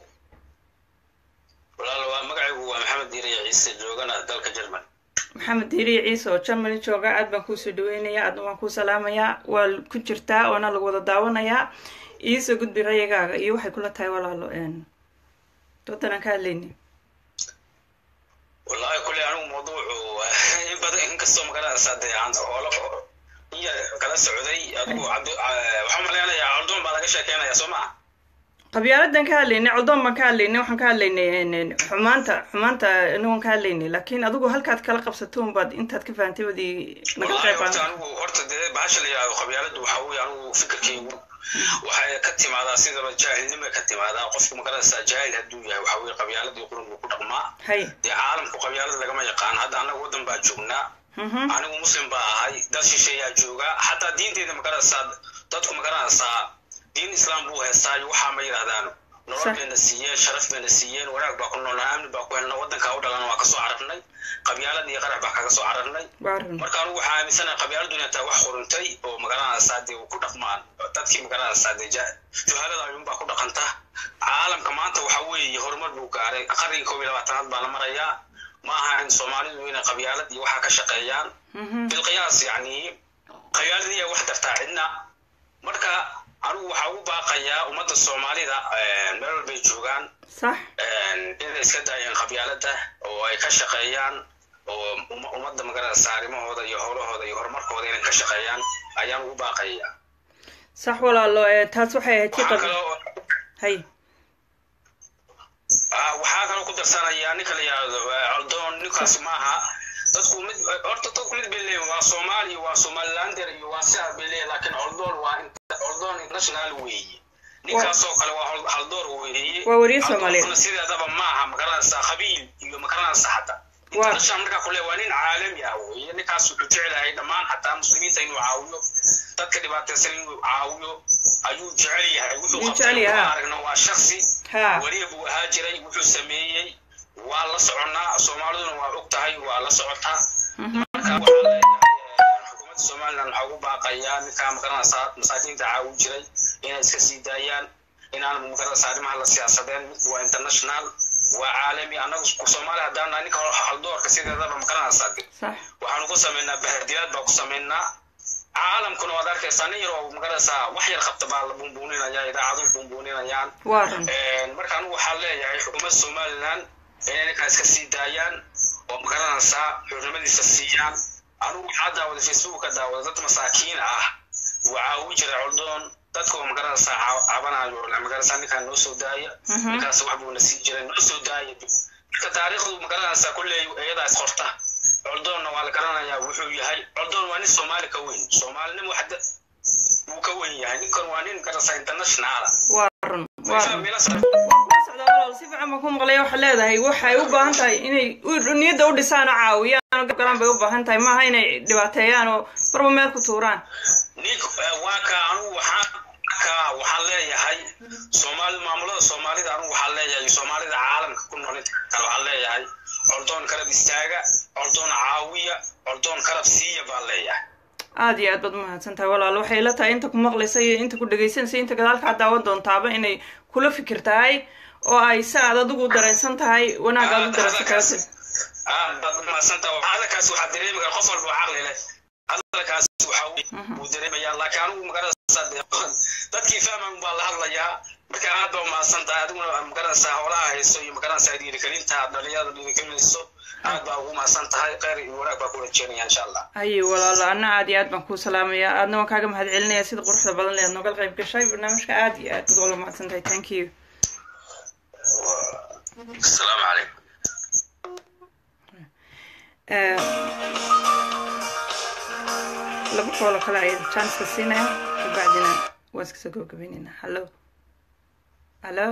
walaalo waa magacaygu waa maxamed diiriya ciise joogana dalka jerman maxamed diiriya ciise oo germany jooga aad baan kuusoo dhaweynayaa aadna waan kuu salaamayaa waa ku jirtaa oona lagu wada daawanayaa iisoo gudbi rayigaaga iyo waxay kula tahay walaalo doodan aan ka hadlayni wallahi kule anigu mawduucu in badan inkastoo magaranaysaa dee aan hoolo iya kala socday adigu waxaan malaynayaa coldoon baa laga sheekeynaya soo maa qabyaaladan ka hadlaynay coldoon baan ka hadlaynay waxaan ka hadlaynay xumaanta xumaanta inagoon ka hadlaynay laakiin adigu halkaad kala qabsato unbaad intaad ka fahantay wadii naga qayb horta anigu horta dee bahasha la yihahdo qabyaaladu waxa weeye anigu fikirkaygu waxay ka timaadaa sidaba jaahilnimay ka timaadaa qofku magaranaysaa jaahil hadduu yahay waxa weye qabyaaladii qurun buu ku dhaqmaa hay dee caalamku qabyaalada lagama yaqaan hadda annaga waddan baa joognaa anigu muslim baa ahay dad shisheeyaa joogaa xataa diinteeda magaranaysaa dadku magaranaysaa diin islaam buu heestaayo waxaa ma yidhahdaan nolol bayna siiyeen sharaf bayna siiyeen wanaag baa ku noolnaa amni baa ku helna waddankaa u dhalana waa kasoo cararnay qabyaalad iyo qarax baa kaga soo cararnay marka anigu waxaa aaminsanahay qabyaaladu inay tahay wax quruntay oo magaranaysaa dee ku dhaqmaan dadkii magaranaysaa dee juhalada ayuunbaa ku dhaqanta caalamka maanta waxa weeye horumar buu gaaray qarnigii koob iyo labaatanaad baa la marayaa ma aha in soomaalidu inay qabyaalad iyo waxaa ka shaqeeyaan bilqiyaas yacni qabyaaladiiya wax dartaa cidna marka anigu waxaa ugu baaqayaa ummadda soomaalida meel walbay joogaan sax inay iska daayaan qabyaalada oo ay ka shaqeeyaan oo ummadda magaranaysa arrimahooda iyo howlahooda iyo horumarkooda inay ka shaqeeyaan ayaan ugu baaqayaa sax walaalo taas waxay ahayd tii qab hay waxaa kaloo ku darsanayaa ninka la yihahdo coldoon ninkaasi maaha dadku mid horta dadku mid bay leeyihin waa soomaaliya waa somalilander iyo waa sidaas bay leeyihin laakiin coldoon waa coldoon international weeye ninkaasoo kale waa haldoor weeye waa wariye soomaaliyeed sideedaba maaha magaranaysaa qabiil iyo magaranaysa xataa international markaa kule waa nin caalami ah weeye ninkaas wuxuu jecelahay dhammaan xataa muslimiinta inuu caawiyo dadka dhibaataysan inuu caawiyo ayuu jecel yahay wuxuu qabtay aragna waa shaksi wariye buu ahaa jiray wuxuu sameeyey waa la soconaa soomaaliduna waa og tahay waa la socotaa marka waxaa leeyahay xukuumadda somaliland waxaa ugu baaqayaa ninkaa magaranaysaa masaakiinta caawin jiray inay iska sii daayaan inaan magaranaysaa arrimaha la siyaasadeen midku waa international waa caalami annagu soomaali haddaan nahay ninka haldoorka sideedaba makaranaysaa sax waxaanu ku samaynaa bahadiyaad baa ku samaynaa caalamkuna waad arkaysaa nin yar oo magaraysaa wax yar qabta baa la bumbuuninaya idaacadu bumbuuninayaan waa run marka anigu waxaan leeyahay xukuumadda somaliland inay ninkaa iska sii daayaan oo magaranaysaa xurnimadiisa siiyaan anigu waxaa daawada facebook ka daawada dad masaakiin ah waxaa ugu jira coldoon dadka oo magaranaysaa ca- cabanayo magaranaysaa ninkaan noo soo daaya Mhm. ninkaas wax buuna sii jiray noo soo daaya marka taariikhdu magaranaysaa kulley iyadaa is qorta coldoonna waa la garanayaa wuxuu yahay coldoon waa nin soomaali ka weyn soomaalinimo hadda wuu ka weyn yahay ninkan waa nin magaranaysaa internationala waa run waa run waan kula socdaa walaal si fiican baan ku maqlaya waxaa leedahay waxay u baahan tahay inay u- niyadda u dhisaan oo caawiyaan oo gargaran bay u baahan tahay maaha inay dhibaateeyaan oo marba meel ku tuuraan nin waa ka anugu waxaan ka waxaan leeyahay soomaali maamulada soomaalida anugu waxaan leeyahay soomaalida caalamka ku nool inta kale waxaan leeyahay coldoon karab istaaga coldoon caawiya coldoon karab siiya baan leeyahay aada iyo aad baad umahadsan tahay walaal waxay la tahay inta ku maqlaysa iyo inta ku dhegaysanaysa inta gadaalkaa daawan doontaaba inay kula fikir tahay oo ay si aad adigu dareensan tahay wanaag aad u dareensan karta aad baad umahadsantaha hadalkaas waxaa dareemi kara qof walba oo caqli leh hadalkaas waxa wuu dareemayaa laakiin anigu magaranaysaa dee dadkii fahman baa la hadlayaa marka aad baa umahadsan tahay adiguna magaranaysaa howlaha hayso iyo magaranaysaa dhiirigelinta dhalinyarada dhiirigelinayso aad baa ugu mahadsan tahay kheyr iyo wanaag baa ku rajeynaya insha allah haye walaalo anna aad iyo aad baan kuu salaamayaa aadna waan kaaga mahad celinaya sida quruxda badan leed nooga qayb gashay barnaamijka aad iyo aad baad wala mahadsan tahay thank you asalaamu calaykum Eh, laba koolo kale ayaan janska siinaya kabacdina waan iska soo gabagabeynayna hallo hallo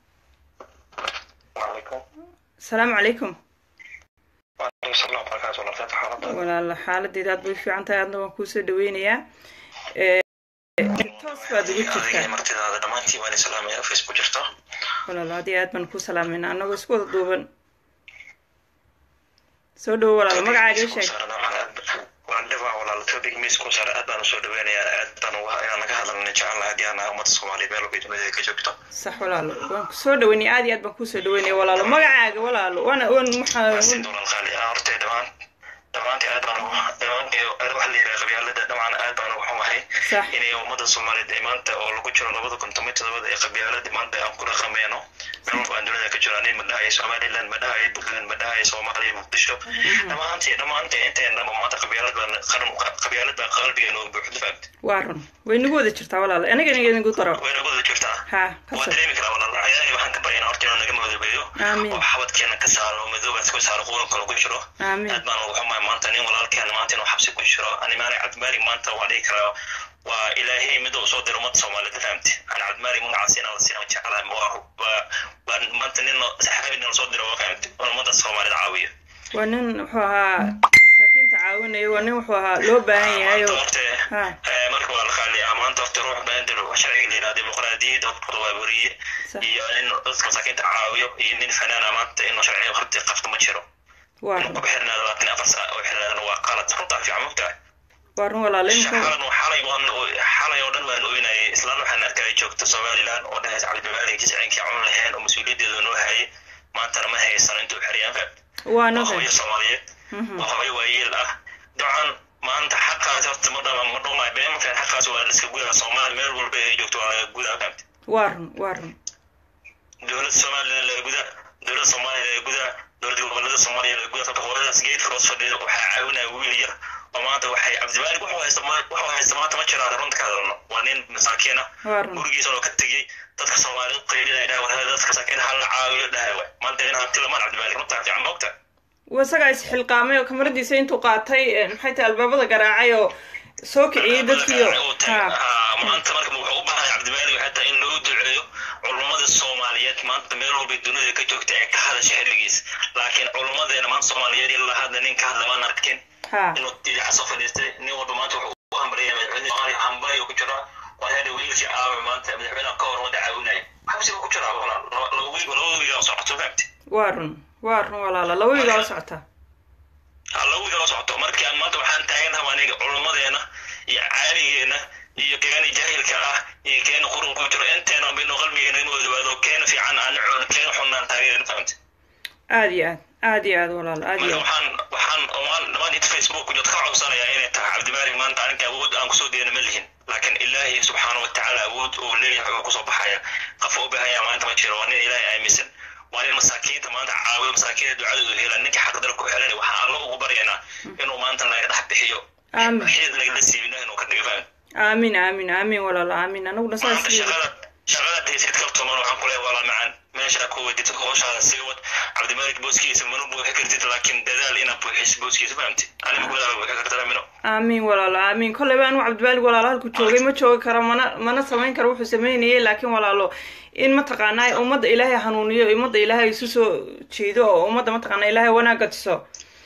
وعليكم asalaamu calaykum وعليكم السلام وبركاته الله يفتح حالك walaala xaaladeeda aad bay u fiican tahay aadna waan kuusoo dhaweynayaa Eh, toos baad ugu adiga jirtaa martidaada dhammaantiin waan islaamaya office ku jirto walaalo aad iyo aad baan kuu salaamayna annagoo isku wada duuban soo dhawo walaalo magacaaga ii sheeg waan dhibaa walaal topic miis ku saara aad baan usoo dhaweynayaa aad baan uga inaan naga hadalna jecelnahay haddii aan nahay ummadda soomaaliya meel walba dunida ka joogto sax walaalo waan kusoo dhaweynaya aad iyo aad baan kuusoo dhaweynaya walaalo magacaaga walaalo waana wan maxaa siin walaal qaali ah horta dhammaan dhammaantii aad baan ugu dhammaantii waxa la yidhaha qabyaalada dhammaan aad baan ugu xumahay sax inay ummadda soomaaliyeed ee maanta oo lagu jiro labada kun toban todobada ee qabyaalada maanta aan ku dhaqameyno meel walba aan dunida ka jiro ani ma dhahayo somaliland ma dhahayo puntland ma dhahayo soomaaliya muqdisho dhammaantii dhammaantii inteen dhanba maanta qabyaalad baan qaran qabyaalad baa qalbigeena uga buuxda fahamta waa run way nagu wada jirtaa walaalo anigana idinku daro way nagu wada jirtaa ha waa kasoo dareemi karaa walaal ilaahay waxaan ka baryaynaa horta inuu naga madoobeeyo Aamin. oo xabadkeena ka saaro oo madoobaas ka saaro quranka lagu jiro aamin aad baan ugu xumahay maanta nin walaalkeena maanta inuu xabsi ku jiro animaani cabdimaari maanta waa dhihi karaa waa ilaahay mid uu soo diro ummadda soomaaliyeed fahamti aan cabdimaari magacaasi inaan la siina jeclahay waa waa waa maanta nin saxaabi nin lasoo diro waa fahamti oo ummadda soomaaliyeed caawiyo waa nin wuxuu ahaa masaakiinta caawinaya waa nin wuxuu ahaa loo baahan yahay maanta oo horta ha eh, marka waa la qaaliyaa maanta horta ruux baandil sharciga la yidhahda dimuqraadiyadda horta waa weriye sax iyo nin dadka masaakiinta caawiyo iyo nin fanaana maanta inuu sharciga horta qabta ma jiro waa inuu run ku xirnaado laakiin afar saa oo xirnaadana waa qalad runtaa fiican mogtahay waa run walaalo imika shaqadan xalay waan xalay oo dhan waan oynayay islaan waxaan arkaya joogta somaliland oo dhahaysa cabdimaalik jiscinkii cun lahayn oo mas-uuliyaddeeda noo hayay maantana ma haysan intuu xeriyaan fahad waa waa nogay hooyo soomaaliyeed waa hooyo waayeel ah dabcan maanta xaqaas horta ma dhama ma dhumay been markaan xaqaas waa liska gudaa soomaali meel walba ay joogto waa laga gudaa fahamta waa run waa run dowladda somaliland laga gudaa dowladda soomaaliya laga gudaa dowladda gobolada soomaaliya laga gudaa sababta hooyadaas geedka hoos fadhida waxaa caawinaya wiil yar oo maanta waxay cabdimaalik wuxuu haysta ma- wuxuu haysta maanta ma jiraan runta ka hadalno waa nin masaakiin ah waa run gurigiisa oo ka tegey dadka soomaaliyeed qaydinaya dhahay war dadka masaakiin ha la caawiyo dhahay waay maanta in hanti lamaan cabdimaalik runtaa fiican moogta isagaa isxilqaamay oo kamaradiisa intuu qaatay eh, maxay tahay albaabada garaacay oo soo kiciyey dadkiio ha maanta marka wuxuu u baahay cabdimaalik waxay tahay in loo duceeyo culummada soomaaliyeed maanta meel walba dunida ka joogta ee ka hadasha xilligiis laakiin culummadeena maanta soomaaliyeed ilaa hadda nin ka hadla maan arkin ha inuu idaca soo fadhiistay nin walba maanta wuxuu u hambaliyay madaxweyne soomaaliya hambay ku jira waa hadha wiilkii caawi maanta madaxweynaha ka hor wada caawinaya xabsiga ku jira walaal laba laba wiil laba wiil oo socoto fahamti waa run waa run walaalo laba wiil oo socota ha laba wiil oo socoto markii aan maanta waxaan taaganahay aniga culummadeena iyo caaligeena iyo keeni jahilka ah iyo keeni qurun ku jiro inteena bino qalbigeena inuu odaado keena fiican aan cuno keena xun aan taageerin fahamti aad iyo aad aad iyo aad walaalo aad iyo marka aad waxaan waxaan waxaan dhammaan inta facebook jod ka codsanayaa inay tahay cabdimaalig maanta aninka awood aan kusoo deena ma lihin laakiin ilaahay subxaana watacaala awood uu leeyahay oo kusoo baxaya qof u baahan yaha maanta ma jiro waa nin ilaahay aaminsan waa nin masaakiinta maanta caawiyo masaakiinta ducadooda hela ninka xaqdara ku xelanay waxaan allo ugu baryaynaa inuu maanta naga dhex bixiyo aamin xid lagala siiyo ilaah inuu ka dhigo fahmi aamin aamin aamin walaalo aamin anaguna saas maanta shaqada shaqada daysid kaltuman waxaan ku leeyahay walaa macaan meeshaa ku weydid howshaada sii wad cabdimalik booskiisa mana buuxi kartid laakiin dadaal inaad buuxisid booskiisa fahamti anima gudaha buuxi kartana mino aamin walaalo aamin kolleyba anu cabdimaalig walaalo halku joogay ma joogi karo mana mana samayn karo wuxuu sameynayay laakiin walaalo in mataqaanaa ummadda ilaahay hanuuniyo ummadda ilaahay isu soo jiido oo ummadda mataqaanaa ilaahay wanaagga tuso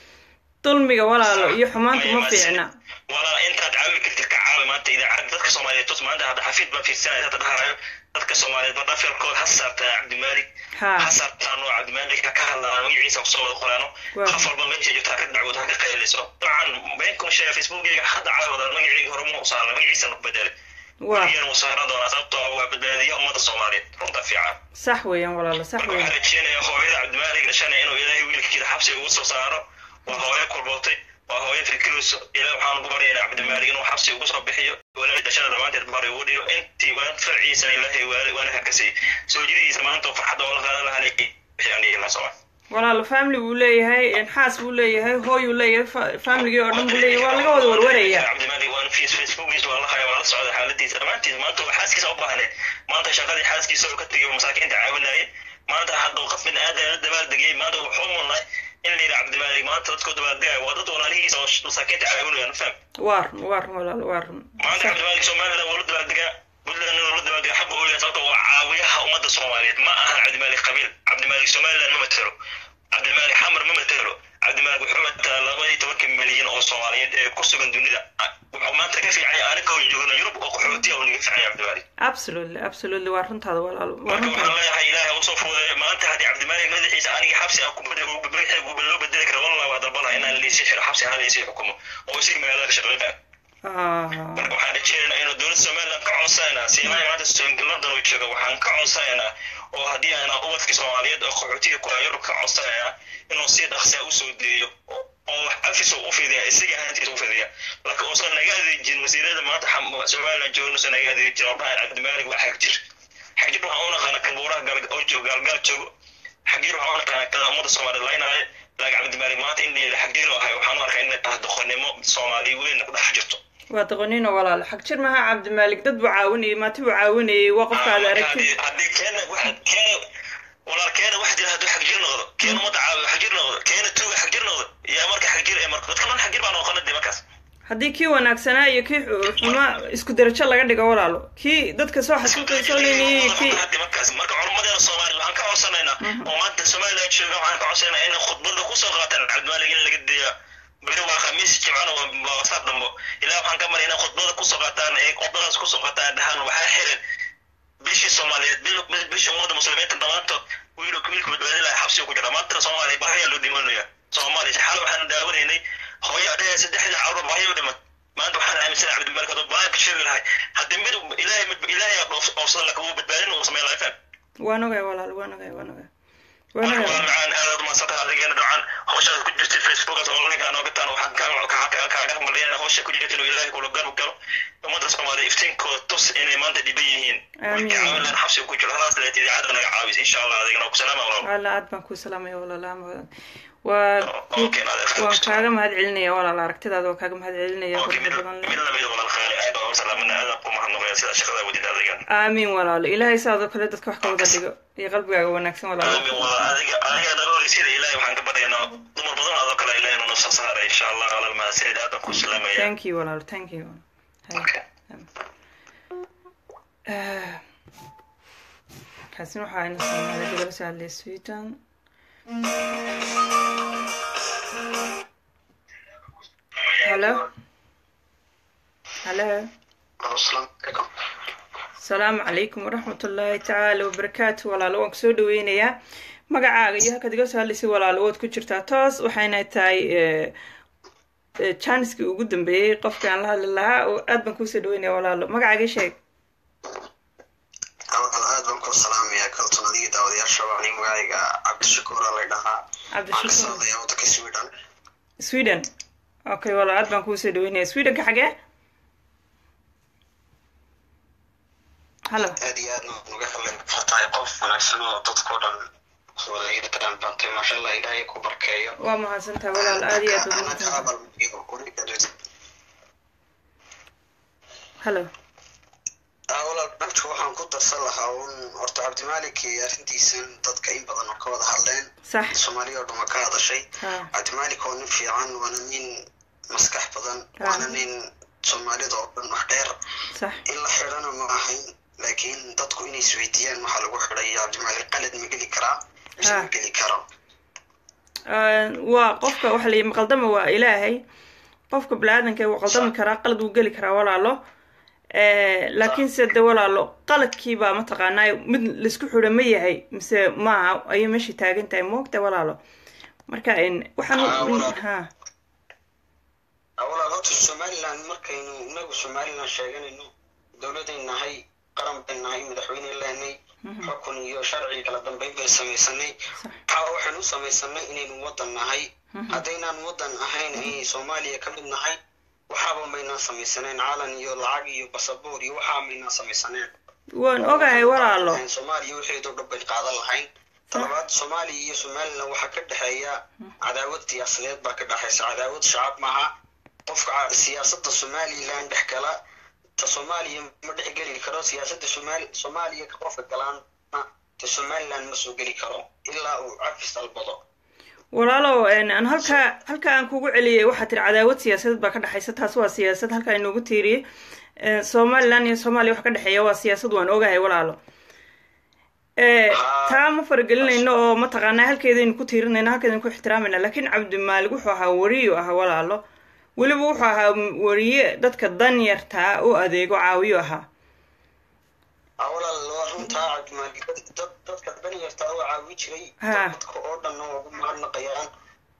dulmiga walaalo iyo xumaanta ma fiicna walaa intaad caawin kartid ka caawi maanta idaacad dadka soomaaliyeed tos maanta hadda xafiid baa fiirsanaya hadda dhaharayo dadka soomaaliyeed ba dhafirkood ha saartaa cabdimaalig ha ha saartaan oo cabdimaalig ha ka hadlaan magaciisa kusoo wada qoraano Waa. qof walba meesha joogta ha ka dacwood ha ka qayliso dabcan beenkuma sheega facebookgeyga hadda caawada magacii hore ma usaaran magaciisa ku bedelay waa weligeena wuu saaran doonaa sababtoo ah waa badbaadiya ummadda soomaaliyeed runta fiican sax weeyaan walaalo sax marka weeyaan waxaan rajeynayaa hooyada cabdimaalig dhashanaya inuu ilaahay wiilkiisa xabsi ugu soo saaro waa hooyo kulbootay waa hooyo fikirayso ilaah waxaan ugu baryaynaa cabdimaalig inuu xabsi ugu soo bixiyo walaal dhashana dhammaanteed bari ugu dhigo intii waan farciisana ilaahay waali waana hakasay soo jididiisa maanta oo farxadda oola qaadan lahaa bixiyaan dhihi soma walaalo family buu leeyahay xaas buu leeyahay hooyuu leeyahay fa- familygii oo dhan buu leeyahay waa laga wada warwaraya cabdimaalig waan fiis facebookiisa waa la haya waa la socda xaaladiisa dhammaantiisa maanta waa xaaskiisa u baahneed maanta shaqadii xaaskiisa oo ka tegay masaakiinta caawinayay maanta hadda qof bin aadan la dabaaldegayay maanta wuxuu mudnay in la yidhi cabdimaalig maanta dadkoo dabaaldegaya waa dad walaalihiisa oo masaakiinta caawinayaan faham waa run waa run walaalo waa run maanta sax cabdimaalig somaliland waa la dabaaldegaa puntland waa la dabaaldegaa xagga u yahay sababta waa caawiyaha ummadda soomaaliyeed ma ahan cabdimaalig qabiil cabdimaalig somaliland ma matelo cabdimaalig xamar ma matelo cabdimaalig wuxuu matalaa laba iyo tobanka milyan oo soomaaliyeed ee ku sugan dunida wuxuu maanta ka fiicanya aniga oo joogna yurub oo qaxootiya oo naga fiicanya cabdimaalig absolutely absolutely waa runtaada walaalo waa marka waxaan runtaada leeyahay ilaahay usoo fuudeeyo maanta haddii cabdimaalig madaxiisa aniga xabsi ah kubadda loo bedeli kara wallah waa dalbana inaan liisii xiro xabsi ahaan liisii xukumo oo isii magaalada ka shaqeynaya Ah, marka waxaan rajeynaynaa inuu dowladda somaliland ka codsanaynaa siimaha maanta Soomaali- london uu jooga waxaan ka codsanaynaa oo haddii aan ubadka soomaaliyeed oo qaxootiga ku yurub ka codsanaynaa inuu si dhaqsaa usoo deeyo oo oo wax afis u fidiya isaga ahaantiisa u fidiya laakiin uusan naga adeejin wasiirada maanta xam- somaliland jooga uusan naga adeejin oo dhahan cabdimaalig waa xagjir xagjir waxaan u naqaana kan buuraha gal- oo joogo gaalgaal joogo xagjir waxaan u naqaana kan ummadda soomaaliyeed laynaayo laakiin cabdimaalig maanta in la yidhi xagjir oo ahay waxaan u arkaa inay tahay doqonnimo soomaali weyn ku dhex jirto waa doqoniino walaalo xag jir maha cabdimaalik dad buu caawinayay maati buu caawinayay waa qofka aad aragtid haddii keena waxa keena walaal keena waxa jira hadduu xagjir noqdo keena ummadda caawiyo xagjir noqdo keena tuuga xagjir noqdo yaa marka xagjir ee marka dadka dhan xagjir baa noqona dee markaas haddii kii wanaagsanaa iyo kii xu- xumaa isku darajo laga dhigo walaalo kii dadka soo xasuuqay soo leynayay iyo kii Hadda markaas marka culummadeena soomaaliya waxaan ka codsanaynaa oo maanta somaliland jooga waxaan ka codsanaynaa inay khudbada kusoo qaataan cabdimaalig in laga deeya beri waa khamiis jimcana waa waa wasaab dambo ilaa waxaan ka maray inay khudbada kusoo qaataan ee khudbadaas kusoo qaataan dhahaan waxaa xiran bishii soomaaliyeed bil- bil- bishii ummadda muslimiinta dhammaantood wiilku wiilku badbaadi lahaa xabsiga ku jira maanta soomaaliya bahayaa loo dhimanaya soomaaliya xal waxaan daawanaynay hooyo adhaya saddexda carruur bahaya u dhiman maanta waxaan aaminsanahay cabdimalik hadduu baaya ka sheegi lahay haddii mid ilaahay ilaahay oofsada laka wuu badbaadin uu sameyn lahaa faham waan ogay walaalo waan ogay waan ogay waan marka ogay waa macaan aadaad umaadsantahay adigeena dhawcan hawshaad ku jirtay facebookaas oo linka anoo gataan waxaan kaa- kaa- kaa- kaaga maliyana hawsha ku jirta inuu ilaahay kula garab galo ummadda soomaaliya iftiinkooda tus inay maanta dhiban yihiin Amiin. wiilkii caawin lahan xabsiga ku jiro halaas leet idaacadda naga caawis insha allah adigana ku salaama walaal wala aad baan kuu salaamaya walaalo ama waa Okay, naadeer. waan kaaga mahad celinaya walaalo aragtidaada waan kaaga mahad celinaya Okay, mid quruxda badan leh mid lamid walaal khaali aad baan u salaamana aadaan ku mahadnaqaya sida shaqada wadid adigan aamiin walaalo ilaahay saadoo kale dadka wax ka wada dhigo iyo qalbigaaga wanaagsan walaalo aamin walaal adiga adiga naga horeysiida ilaahay waxaan ka baryaynaa dumar badan adoo kale ilaahay inuu nafsa saara insha allah walaal mahadsanid aadaan ku salaamaya thank you walaalo thank you Hay. Okay. Eh, kaasina waxaa ayna soomaalida laba soo hadlay sweden halo halo asalaamu calaykum waraxmat ullaahi tacaala wabarakaatu walaalo waan kusoo dhaweynayaa magacaaga iyo halkaad iga soo hadlaysay walaalo waad ku jirtaa toos waxayna tahay eh, eh, janiskii ugu dambeeyey qofkaan la hadli lahaa oo aad baan kuusoo dhaweynaya walaalo magacaaga ii sheeg aad baan ku salaamayaa kalton adiga daawadayaasha waa nin magacayga cabdishakuura la dhahaa cabdishakuur hadlayaa waddanka sweden sweden okay walaal aad baan kuusoo dhaweynaya swedenka xagee hallo aad iyo aadna waan uga hadlay tahay qof wanaagsan oo dadkao dhan wada hiirtaan bantay maasha allah ilaahay ku barkeeyo waa mahadsantahay walaal aad iyo aad baad Anaka mahadsantahay abal iyo uriga hallo Ah, walaal dhanka waxaan ku darsan lahaa un horta cabdimaalik iyo arrintiisan dadka in badan oo ka wada hadleen sax soomaaliya oo dhan waa ka hadashay ha cabdimaalik oo nin fiican waana nin maskax badan waana nin soomaalida oo dhan wax dheer sax in la xidhana ma ahayn laakiin dadku inay isweydiiyaan waxaa lagu xidhay cabdimaalik qalad ma geli karaa mise ma Ah. geli karo waa qofka waxa layihi maqaldama waa ilaahay qofka bini-aadanka wuu qaldami karaa qalad wuu geli karaa walaalo laakiin se de walaalo qaladkiibaa mataqaanaa mid laisku xidho ma yahay mise maaha ayay meesha taagan tahay moogta walaalo marka waxaan Ah, walaal. ha walaal horta somaliland markaynu inagu somaliland sheeganayno dowladay nahay qaran bay nahay madaxweyne leenay xukun iyo sharci kala dambeyn bay samaysanay waxa waxaynu u samaysanay inaynu wadan nahay haddaynaan wadan ahayn ay soomaaliya ka mid nahay waxaaba maynaan samaysaneen calan iyo lacag iyo basaboor iyo waxaa maynaan samaysaneen waan ogahay walaalo soomaaliya waxeedu dhan bay qaadan lahayn talabaad soomaaliya iyo somaliland waxaa ka dhexeeya cadaawad siyaasadeed baa ka dhexaysa cadaawad shacab maaha qofka ca- siyaasada somaliland dhex gala ta soomaaliya ma dhex geli karo siyaasada somaal soomaaliya ka qofka galaana ta somaliland ma soo geli karo ilaa uu cafis dalbado walaalow aan halkaa halkaa aan kugu celiyay waxaa tiri cadaawad siyaasadeed baa ka dhexaysa taas waa siyaasad halkaa inoogu tiiriyey Eh, somaliland iyo soomaaliya waxa ka dhexeeya waa siyaasad waan ogahay walaalo Eh, taa ma faragelinayno oo mataqaanaa halkeedaynu ku tiirinayno halkeedaynu ku ixtiraamayna laakiin cabdimaalig wuxuu ahaa wariyu ahaa walaalo weliba wuxuu ahaa wariye dadka danyartaa u adeego caawiyo ahaa Ah, walaal waa runtaa cabdimaalik dad- dad dadka danyarta oo caawi jiray Ha. dadka oo dhanna waa ugu mahadnaqayaan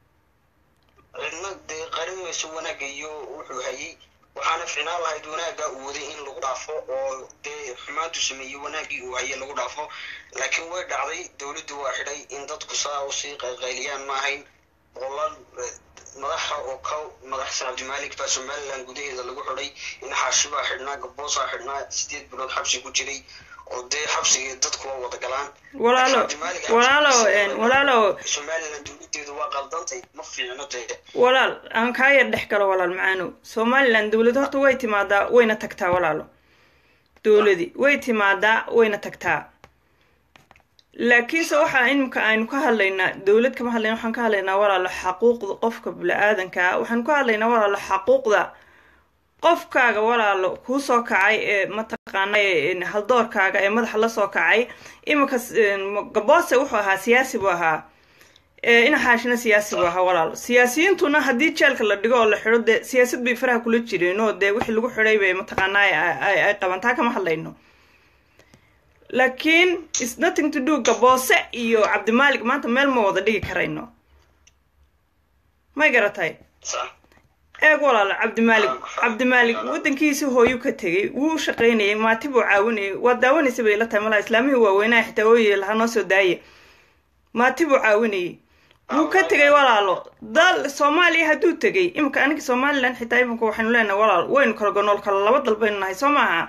cidna dee qarin mayso wanaagga iyo wuxuu hayay waxaana ficnaan lahayd wanaagga uu waday in lagu dhaafo oo dee xumaantu sameeyey wanaaggii uu hayay lagu dhaafo laakiin way dhacday dowladdu waa xidhay in dadku saa usii qayqayliyaan ma ahayn boqolaal eh, madaxa oo ka madaxsan cabdimaalik baa somaliland gudaheeda lagu xidhay in xaashi baa xidhnaa gaboosaa xidhnaa sideed bilood xabsi ku jiray oo dee xabsiga dadku waa wada galaan walaalo Cabdimaalik walaalo xabsigiisa- walaalo somaliland dowladeedu waa qaldantay ma fiicno dee walaal aan kaa yar dhex galo walaal macaano somaliland dowlad horta way timaadaa wayna tagtaa walaalo dowladi way timaadaa wayna tagtaa laakiinse waxaa imika aynu ka hadlaynaa dowlad kama hadlayna waxaan ka hadlaynaa walaalo xaquuqda qofka bini-aadanka ah waxaan ka hadlaynaa walaalo xaquuqda qofkaaga walaalo kuu soo kacay ee mataqaana ee haldoorkaaga ee madaxa la soo kacay iminka gaboose wuxuu ahaa siyaasi buu ahaa ee ina xaashina siyaasi buu ahaa walaalo siyaasiyiintuna haddii jeelka la dhigo oo la xidho dee siyaasad bay faraha kula jireen oo dee wixii lagu xidhay bay mataqaanaa ay- ay ay qabantaa kama hadlayno laakiin is nothing to do gaboose iyo cabdimaalik maanta meel ma wada dhigi karayno may garatay sa eeg walaalo cabdimaalik cabdimaalik wadankiisa hooyu ka tegay wuu u shaqaynayay maati buu caawinayay waa daawanaysa bay la tahay malaha islaamihii waaweynaha xitaa ooyey lahaa noo soo daaye maati buu caawinayay wuu ka tegay walaalo dal soomaaliya hadduu tegay imika aniga somaliland xitaa imika waxaynu leenahay walaal waynu kala gonool kala laba dal baynu nahay soo maaha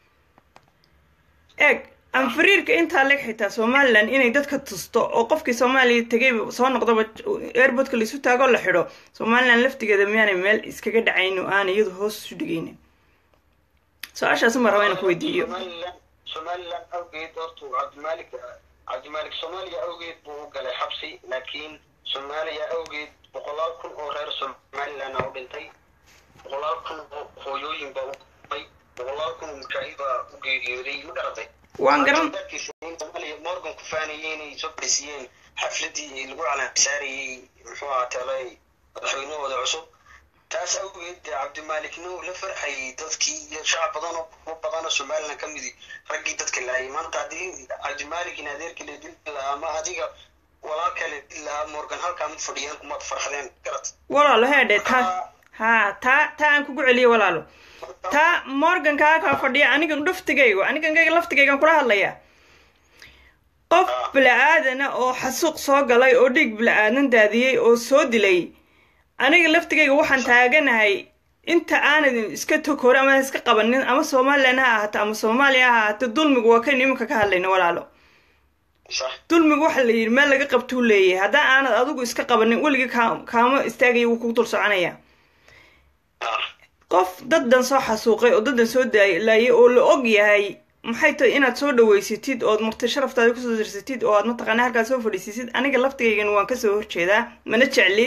eeg anfariirka intaa leg xitaa somaliland inay dadka tusto oo qofkii soomaaliya tegay soo noqdaba airportka laisu taagoo la xidho somaliland laftigeeda miyaanay meel iskaga dhacayn oo aan iyadu hoos isu dhigaynin su-aashaasi ma raba inaan ku weydiiyo somaliland somaliland awgeed horta cabdimaalik cabdimaalik soomaaliya awgeed buu u galay xabsi laakiin soomaaliya awgeed boqolaal kun oo reer somaliland u dhintay boqolaal kun oo hooyooyin baa u dhintay boqolaal kun oo mujaahid baa u geeriyooday ma garatay waan garan darkiisa in soomaaliya morgan ku faanayay inay soo fadhiisiyeen xafladii lagu calansaarayey muxuu ahaa talay madaxweynahooda cusub taas awgeed dee cabdimaalikna uu la farxayay dadkii iyo shacab badan oo kuwa badan oo somaliland ka midi raggii dadka laayay maanta haddii cabdimaalik in adeerkii la dili lahaa ama adiga walaalka la dili lahaa morgan halkaa mid fadhiyaan kumaad farxdeen garat walaalo heedhe taa ha taa taa aan kugu celiyo walaalo taa morgankaa kaa fadhiya aniga dhaftigaygo anigankayga laftigaygan kula hadlaya qof bila-aadana oo xasuuq soo galay oo dhiig bila-aadan daadiyey oo soo dilay aniga laftigayga waxaan taaganahay inta aanad iska tokore ama iska qabanin ama somalilan ha ahaato ama soomaaliya ha ahaato dulmigu waa kaynu iminka ka hadlayno walaalo sax dulmigu waxa la yidhi meel laga qabtuu leeyahay haddaan aanad adigu iska qabanin weligii kaa kaama istaagaya wuu kugu dul soconaya ah qof daddan soo xasuuqay oo daddan soo daalaayay oo la og yahay maxay tahay inaad soo dhaweysatid ood marti sharaftaada kusoo dirsatid oo aad mataqaana halkaa soo fadhiisisid aniga laftigaygan waan kasoo horjeedaa mana jecli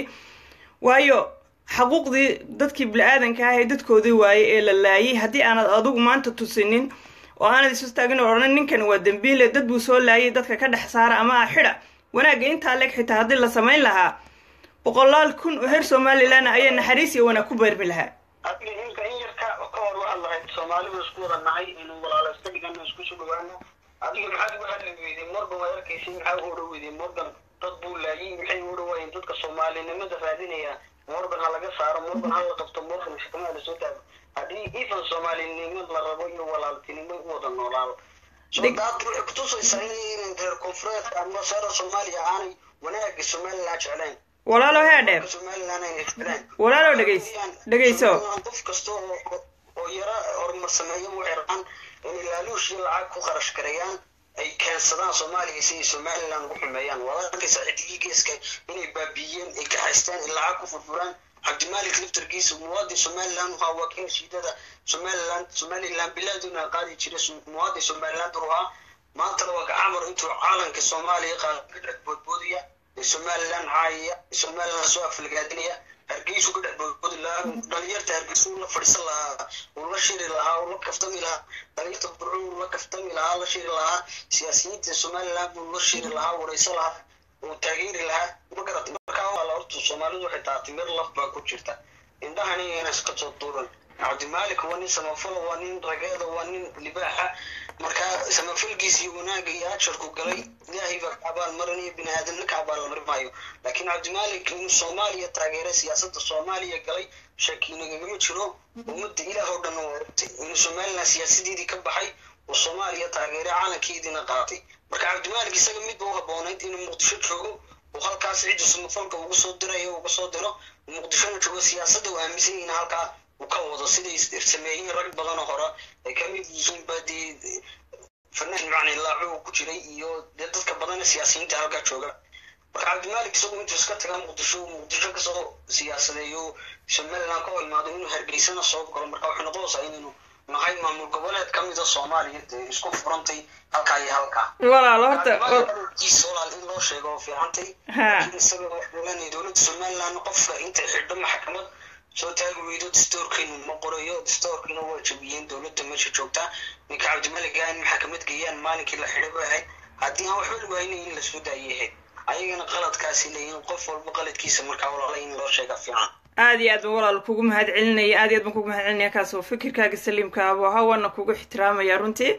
waayo xaquuqdii dadkii bili-aadanka ah ee dadkoodii waaye ee la laayay haddii aanad adigu maanta tusinin oo aanad isu taagin oo odhan ninkan waa dembiile dad buu soo laayay dadka ka dhex saara ama ah xidha wanaagga intaa leeg xitaa haddii la samayn lahaa boqolaal kun oo reer somalilan ayaa naxariis iyo wanaag ku beermi lahaa adiga inka in yarka ka hor waxaad lahayd soomaalidu isku wada nahay inuu walaalaysta dhigano isku soo dhawaano adiga maxaad uga hadli weyday morgan waad arkaysay maxaa uga odhan weyday morgan dad buu laayay maxay u odhan waayeen dadka soomaalinimada raadinaya morgan ha laga saaro morgan ha la qabto morgan shikamaha lasoo taago haddii even soomaalinimad la rabo iyo walaaltinimo u wada noolaado so Dig- daad waxay kutusaysaa in reer koonfureedka ama saara soomaaliya aanay wanaaga somaliland jeclayn walaalo heedheer somaliland aynay jeclayn walaalow dhegays dhegayso qof kasta oo oo yara horumar sameeya waxay rabaan inay laaluushii lacag ku kharash gareeyaan ay keensadaan soomaaliya si ay somaliland ugu xumeeyaan waad arkaysaa xidigii geeska inay baabiiyeen ay kaxaystaan ay lacag ku furfuraan cabdimalik liftarkiisa muwaadin somaliland waxaa wakiil shiidada somaliland somaliland bilaaduna qaadi jira muwaadin somaliland ruhaa maantana waa gacamar intuu caalanka soomaaliya qaada ka dhex boodboodaya ee somaliland caayaya ee somaliland soo aflagaadinaya hargeysu ka dhex boodboodi lahaa dhalinyarta hargeysu uu la fadhiisan lahaa uu la shiri lahaa uu la kaftami lahaa dhalinyarta burco uu la kaftami lahaa la shiri lahaa siyaasiyiinta somaliland buu la shiri lahaa wareysan lahaa uu taageeri lahaa ma garat markaa waa la horta soomaalidu waxay taatay mir laf baa ku jirta indhahani inay iska soo duuran cabdimalik waa nin samafalo waa nin rageeda waa nin libaaxa marka samafalkiisa iyo wanaaga iyo ajarku galay ilaahay baa ka abaalmarinaya bini aadamna ka abaalmarin maayo laakiin cabdimalik inuu soomaaliya taageeray siyaasadda soomaaliya galay shaki nagagama jiro ummadda ilaah oo dhan waa ogtay inuu somaliland siyaasadeedii ka baxay uu soomaaliya taageeray caalankeediina qaatay marka cabdimalik isaga midba u habboonayd inuu muqdisho joogo uu halkaas ciddu samafalka uga soo dirayo uga soo diro muqdishona joogo siyaasadda uu aaminsan yahin halkaa uu ka wado siday sameeyeen rag badanoo hore ay ka mid yihiin ba dee fanaan macni laaco uu ku jiray iyo dee dadka badana siyaasiyiinta halkaa jooga marka cabdimalik isagu intuu iska taga muqdisho muqdisho kasoo siyaasadeeyo somaliland ka hor imaado inuu hargeysana soo galo marka waxay noqonaysaa inaynu nahay maamul goboleed ka mida soomaaliya dee isku furantay halkaa iyo halkaa walaalo horta kiisa walaal in loo sheego oo fiicantay ha laakiin isaga waxaa ogaanaya dowladda somaliland qofka intay xidho maxkamad soo taagi weydo dastoorkeenu ma qorayo dastoorkiina waa jabiyeen dowladda meesha joogtaa ninka cabdimalik ah in maxkamad geeyaan maalinkii la xidhay bay ahayd haddii aan waxba lagu haynin in lasoo daayay ahayd ayagana qaladkaasi leeyihin qof walba qaladkiisa markaa walaala in loo sheega fiican aad iyo aad baan walaal kugu mahad celinaya aad iyo aad baan kugu mahad celinaya kaas oo fikirkaaga saliimka abu ahaa waana kugu ixtiraamaya runtii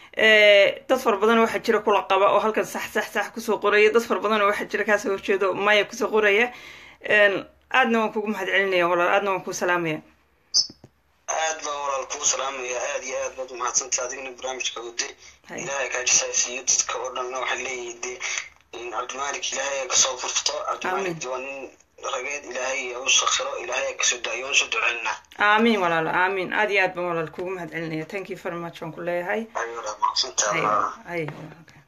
dad fara badan waxaa jira kula qaba oo halkan sax sax sax kusoo qoraya dad fara badan waxaa jira kaasoo horjeedo maya kusoo qoraya aadna waan kugu mahad celinaya walaal aadna waan kuu salaamaya aad baa walaal kuu salaamaya aad iyo aad baad umahadsantay adigna barnaamijka waday Hay. ilaahay kaa jisaasiiyo dadka oo dhanna waxay leeyihiin dee in cabdimalik ilaahay kasoo furto cabdimalik Amiin. waa nin rageed ilaahay u sakhiro ilaahay kasoo daayo waan soo duceynaa aamiin walaalo aamiin aad iyo aad baan walaal kugu mahad celinaya thank you very much waan ku leeyahay ayuu mahadsantaa Hay, hay, okay.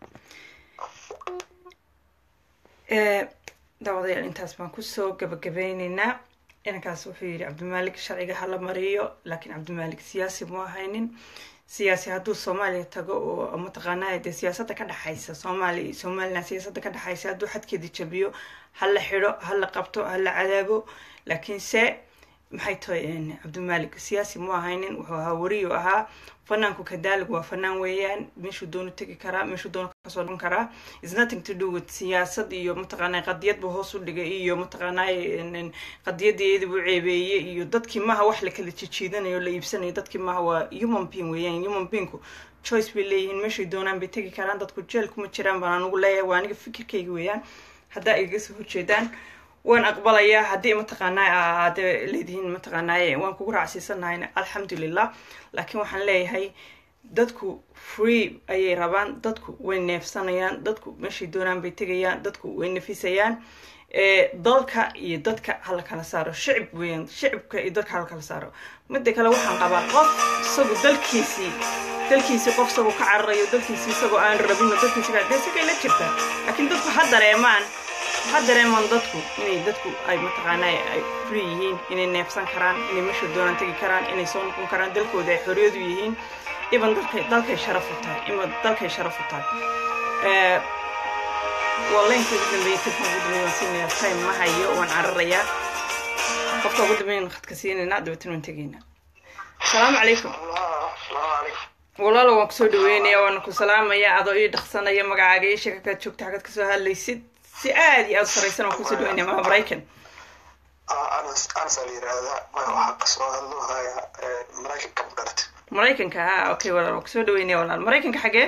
Eh, daawadayaal intaas baan kusoo gabagabeyneynaa inankaas wuxuu yidhi cabdimalik sharciga hala mariyo laakiin cabdimalik siyaasi mu ahaynin siyaasi hadduu soomaaliya tago oo mataqaanaa dee siyaasadda ka dhexaysa soomaaliya somaliland siyaasadda ka dhexaysa hadduu xadkeeda jabiyo hala xidho hala qabto hala cadaabo laakiinse maxay tahay cabdimalik siyaasi mu ahaynin wuxuu ahaa wariyu ahaa fanaanku kadaalig waa fanaan weeyaan meeshuu doono tegi karaa meeshuu doono kasoo noqon karaa is nothing to do with siyaasad iyo mataqaanaa qadiyad buu hoos u dhigay iyo mataqaanaa qadiyadeedi buu ceebeeyey iyo dadkii maha wax la kala jijiidanayo la iibsanayo dadkii maha waa human being weeyaan human beingku choice bay leeyihiin meeshay doonaan bay tegi karaan dadku jeel kuma jiraan baan anugu leeyahay waa aniga fikirkayga weeyaan haddaa igaga soo horjeedaan waan aqbalayaa haddii mataqaanaa aad leedihiin mataqaanaa waan kugu raacsiisanahayna alxamdulilah laakiin waxaan leeyahay dadku free ayay rabaan dadku way neefsanayaan dadku meeshay doonaan bay tegayaan dadku way nafisayaan dalka iyo dadka hala kala saaro shicib weyan shicibka iyo dadka hala kala saaro midda kale waxaan qabaa qof isagu dalkiisii dalkiisii qof isagoo ka cararayo dalkiisii isagoo aan rabino dalkiisi dee isagay la jirtaa laakiin dadku ha dareemaan ha dareemaan dadku inay dadku ay mataqaanaa ay free yihiin inay neefsan karaan inay meesha doonaan tegi karaan inay soo noqon karaan dalkooda ay xorriyadu yihiin iban dalkay dalkay sharaf u tahay iban dalkay sharaf u tahay waa leenka ugu dambeeyay tirka ugu dambeeyay waan siinayaa time ma hayo waan cararayaa qofka ugu dambeeyana khadka siinaynaa dabeetana waan tegaynaa asalaamu calaykum walaalo waan kusoo dhaweynayaa waana ku salaamayaa adoo ii dhaqsanaya magacaaga ii sheega kaad joogta xagad kasoo hadlaysid si aad iyo aad u saraysan waan kusoo dhaweynaya maa maraykan ansa la yiraahdaa waxaa kasoo hadloohaya maraykanka magarata maraykanka ha okay walaal waan kusoo dhaweynaya walaal maraykanka xagee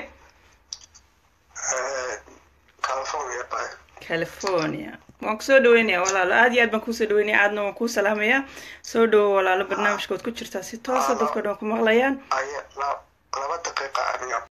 california baa california waan kusoo dhaweynaya walaalo aad iyo aad baan kuusoo dhaweynaya aadna waan kuu salaamayaa soo dhawo walaalo barnaamijkood ku jirtaa si toosa dadka dhan ku maqlayaan aya laba daqiiqa aniga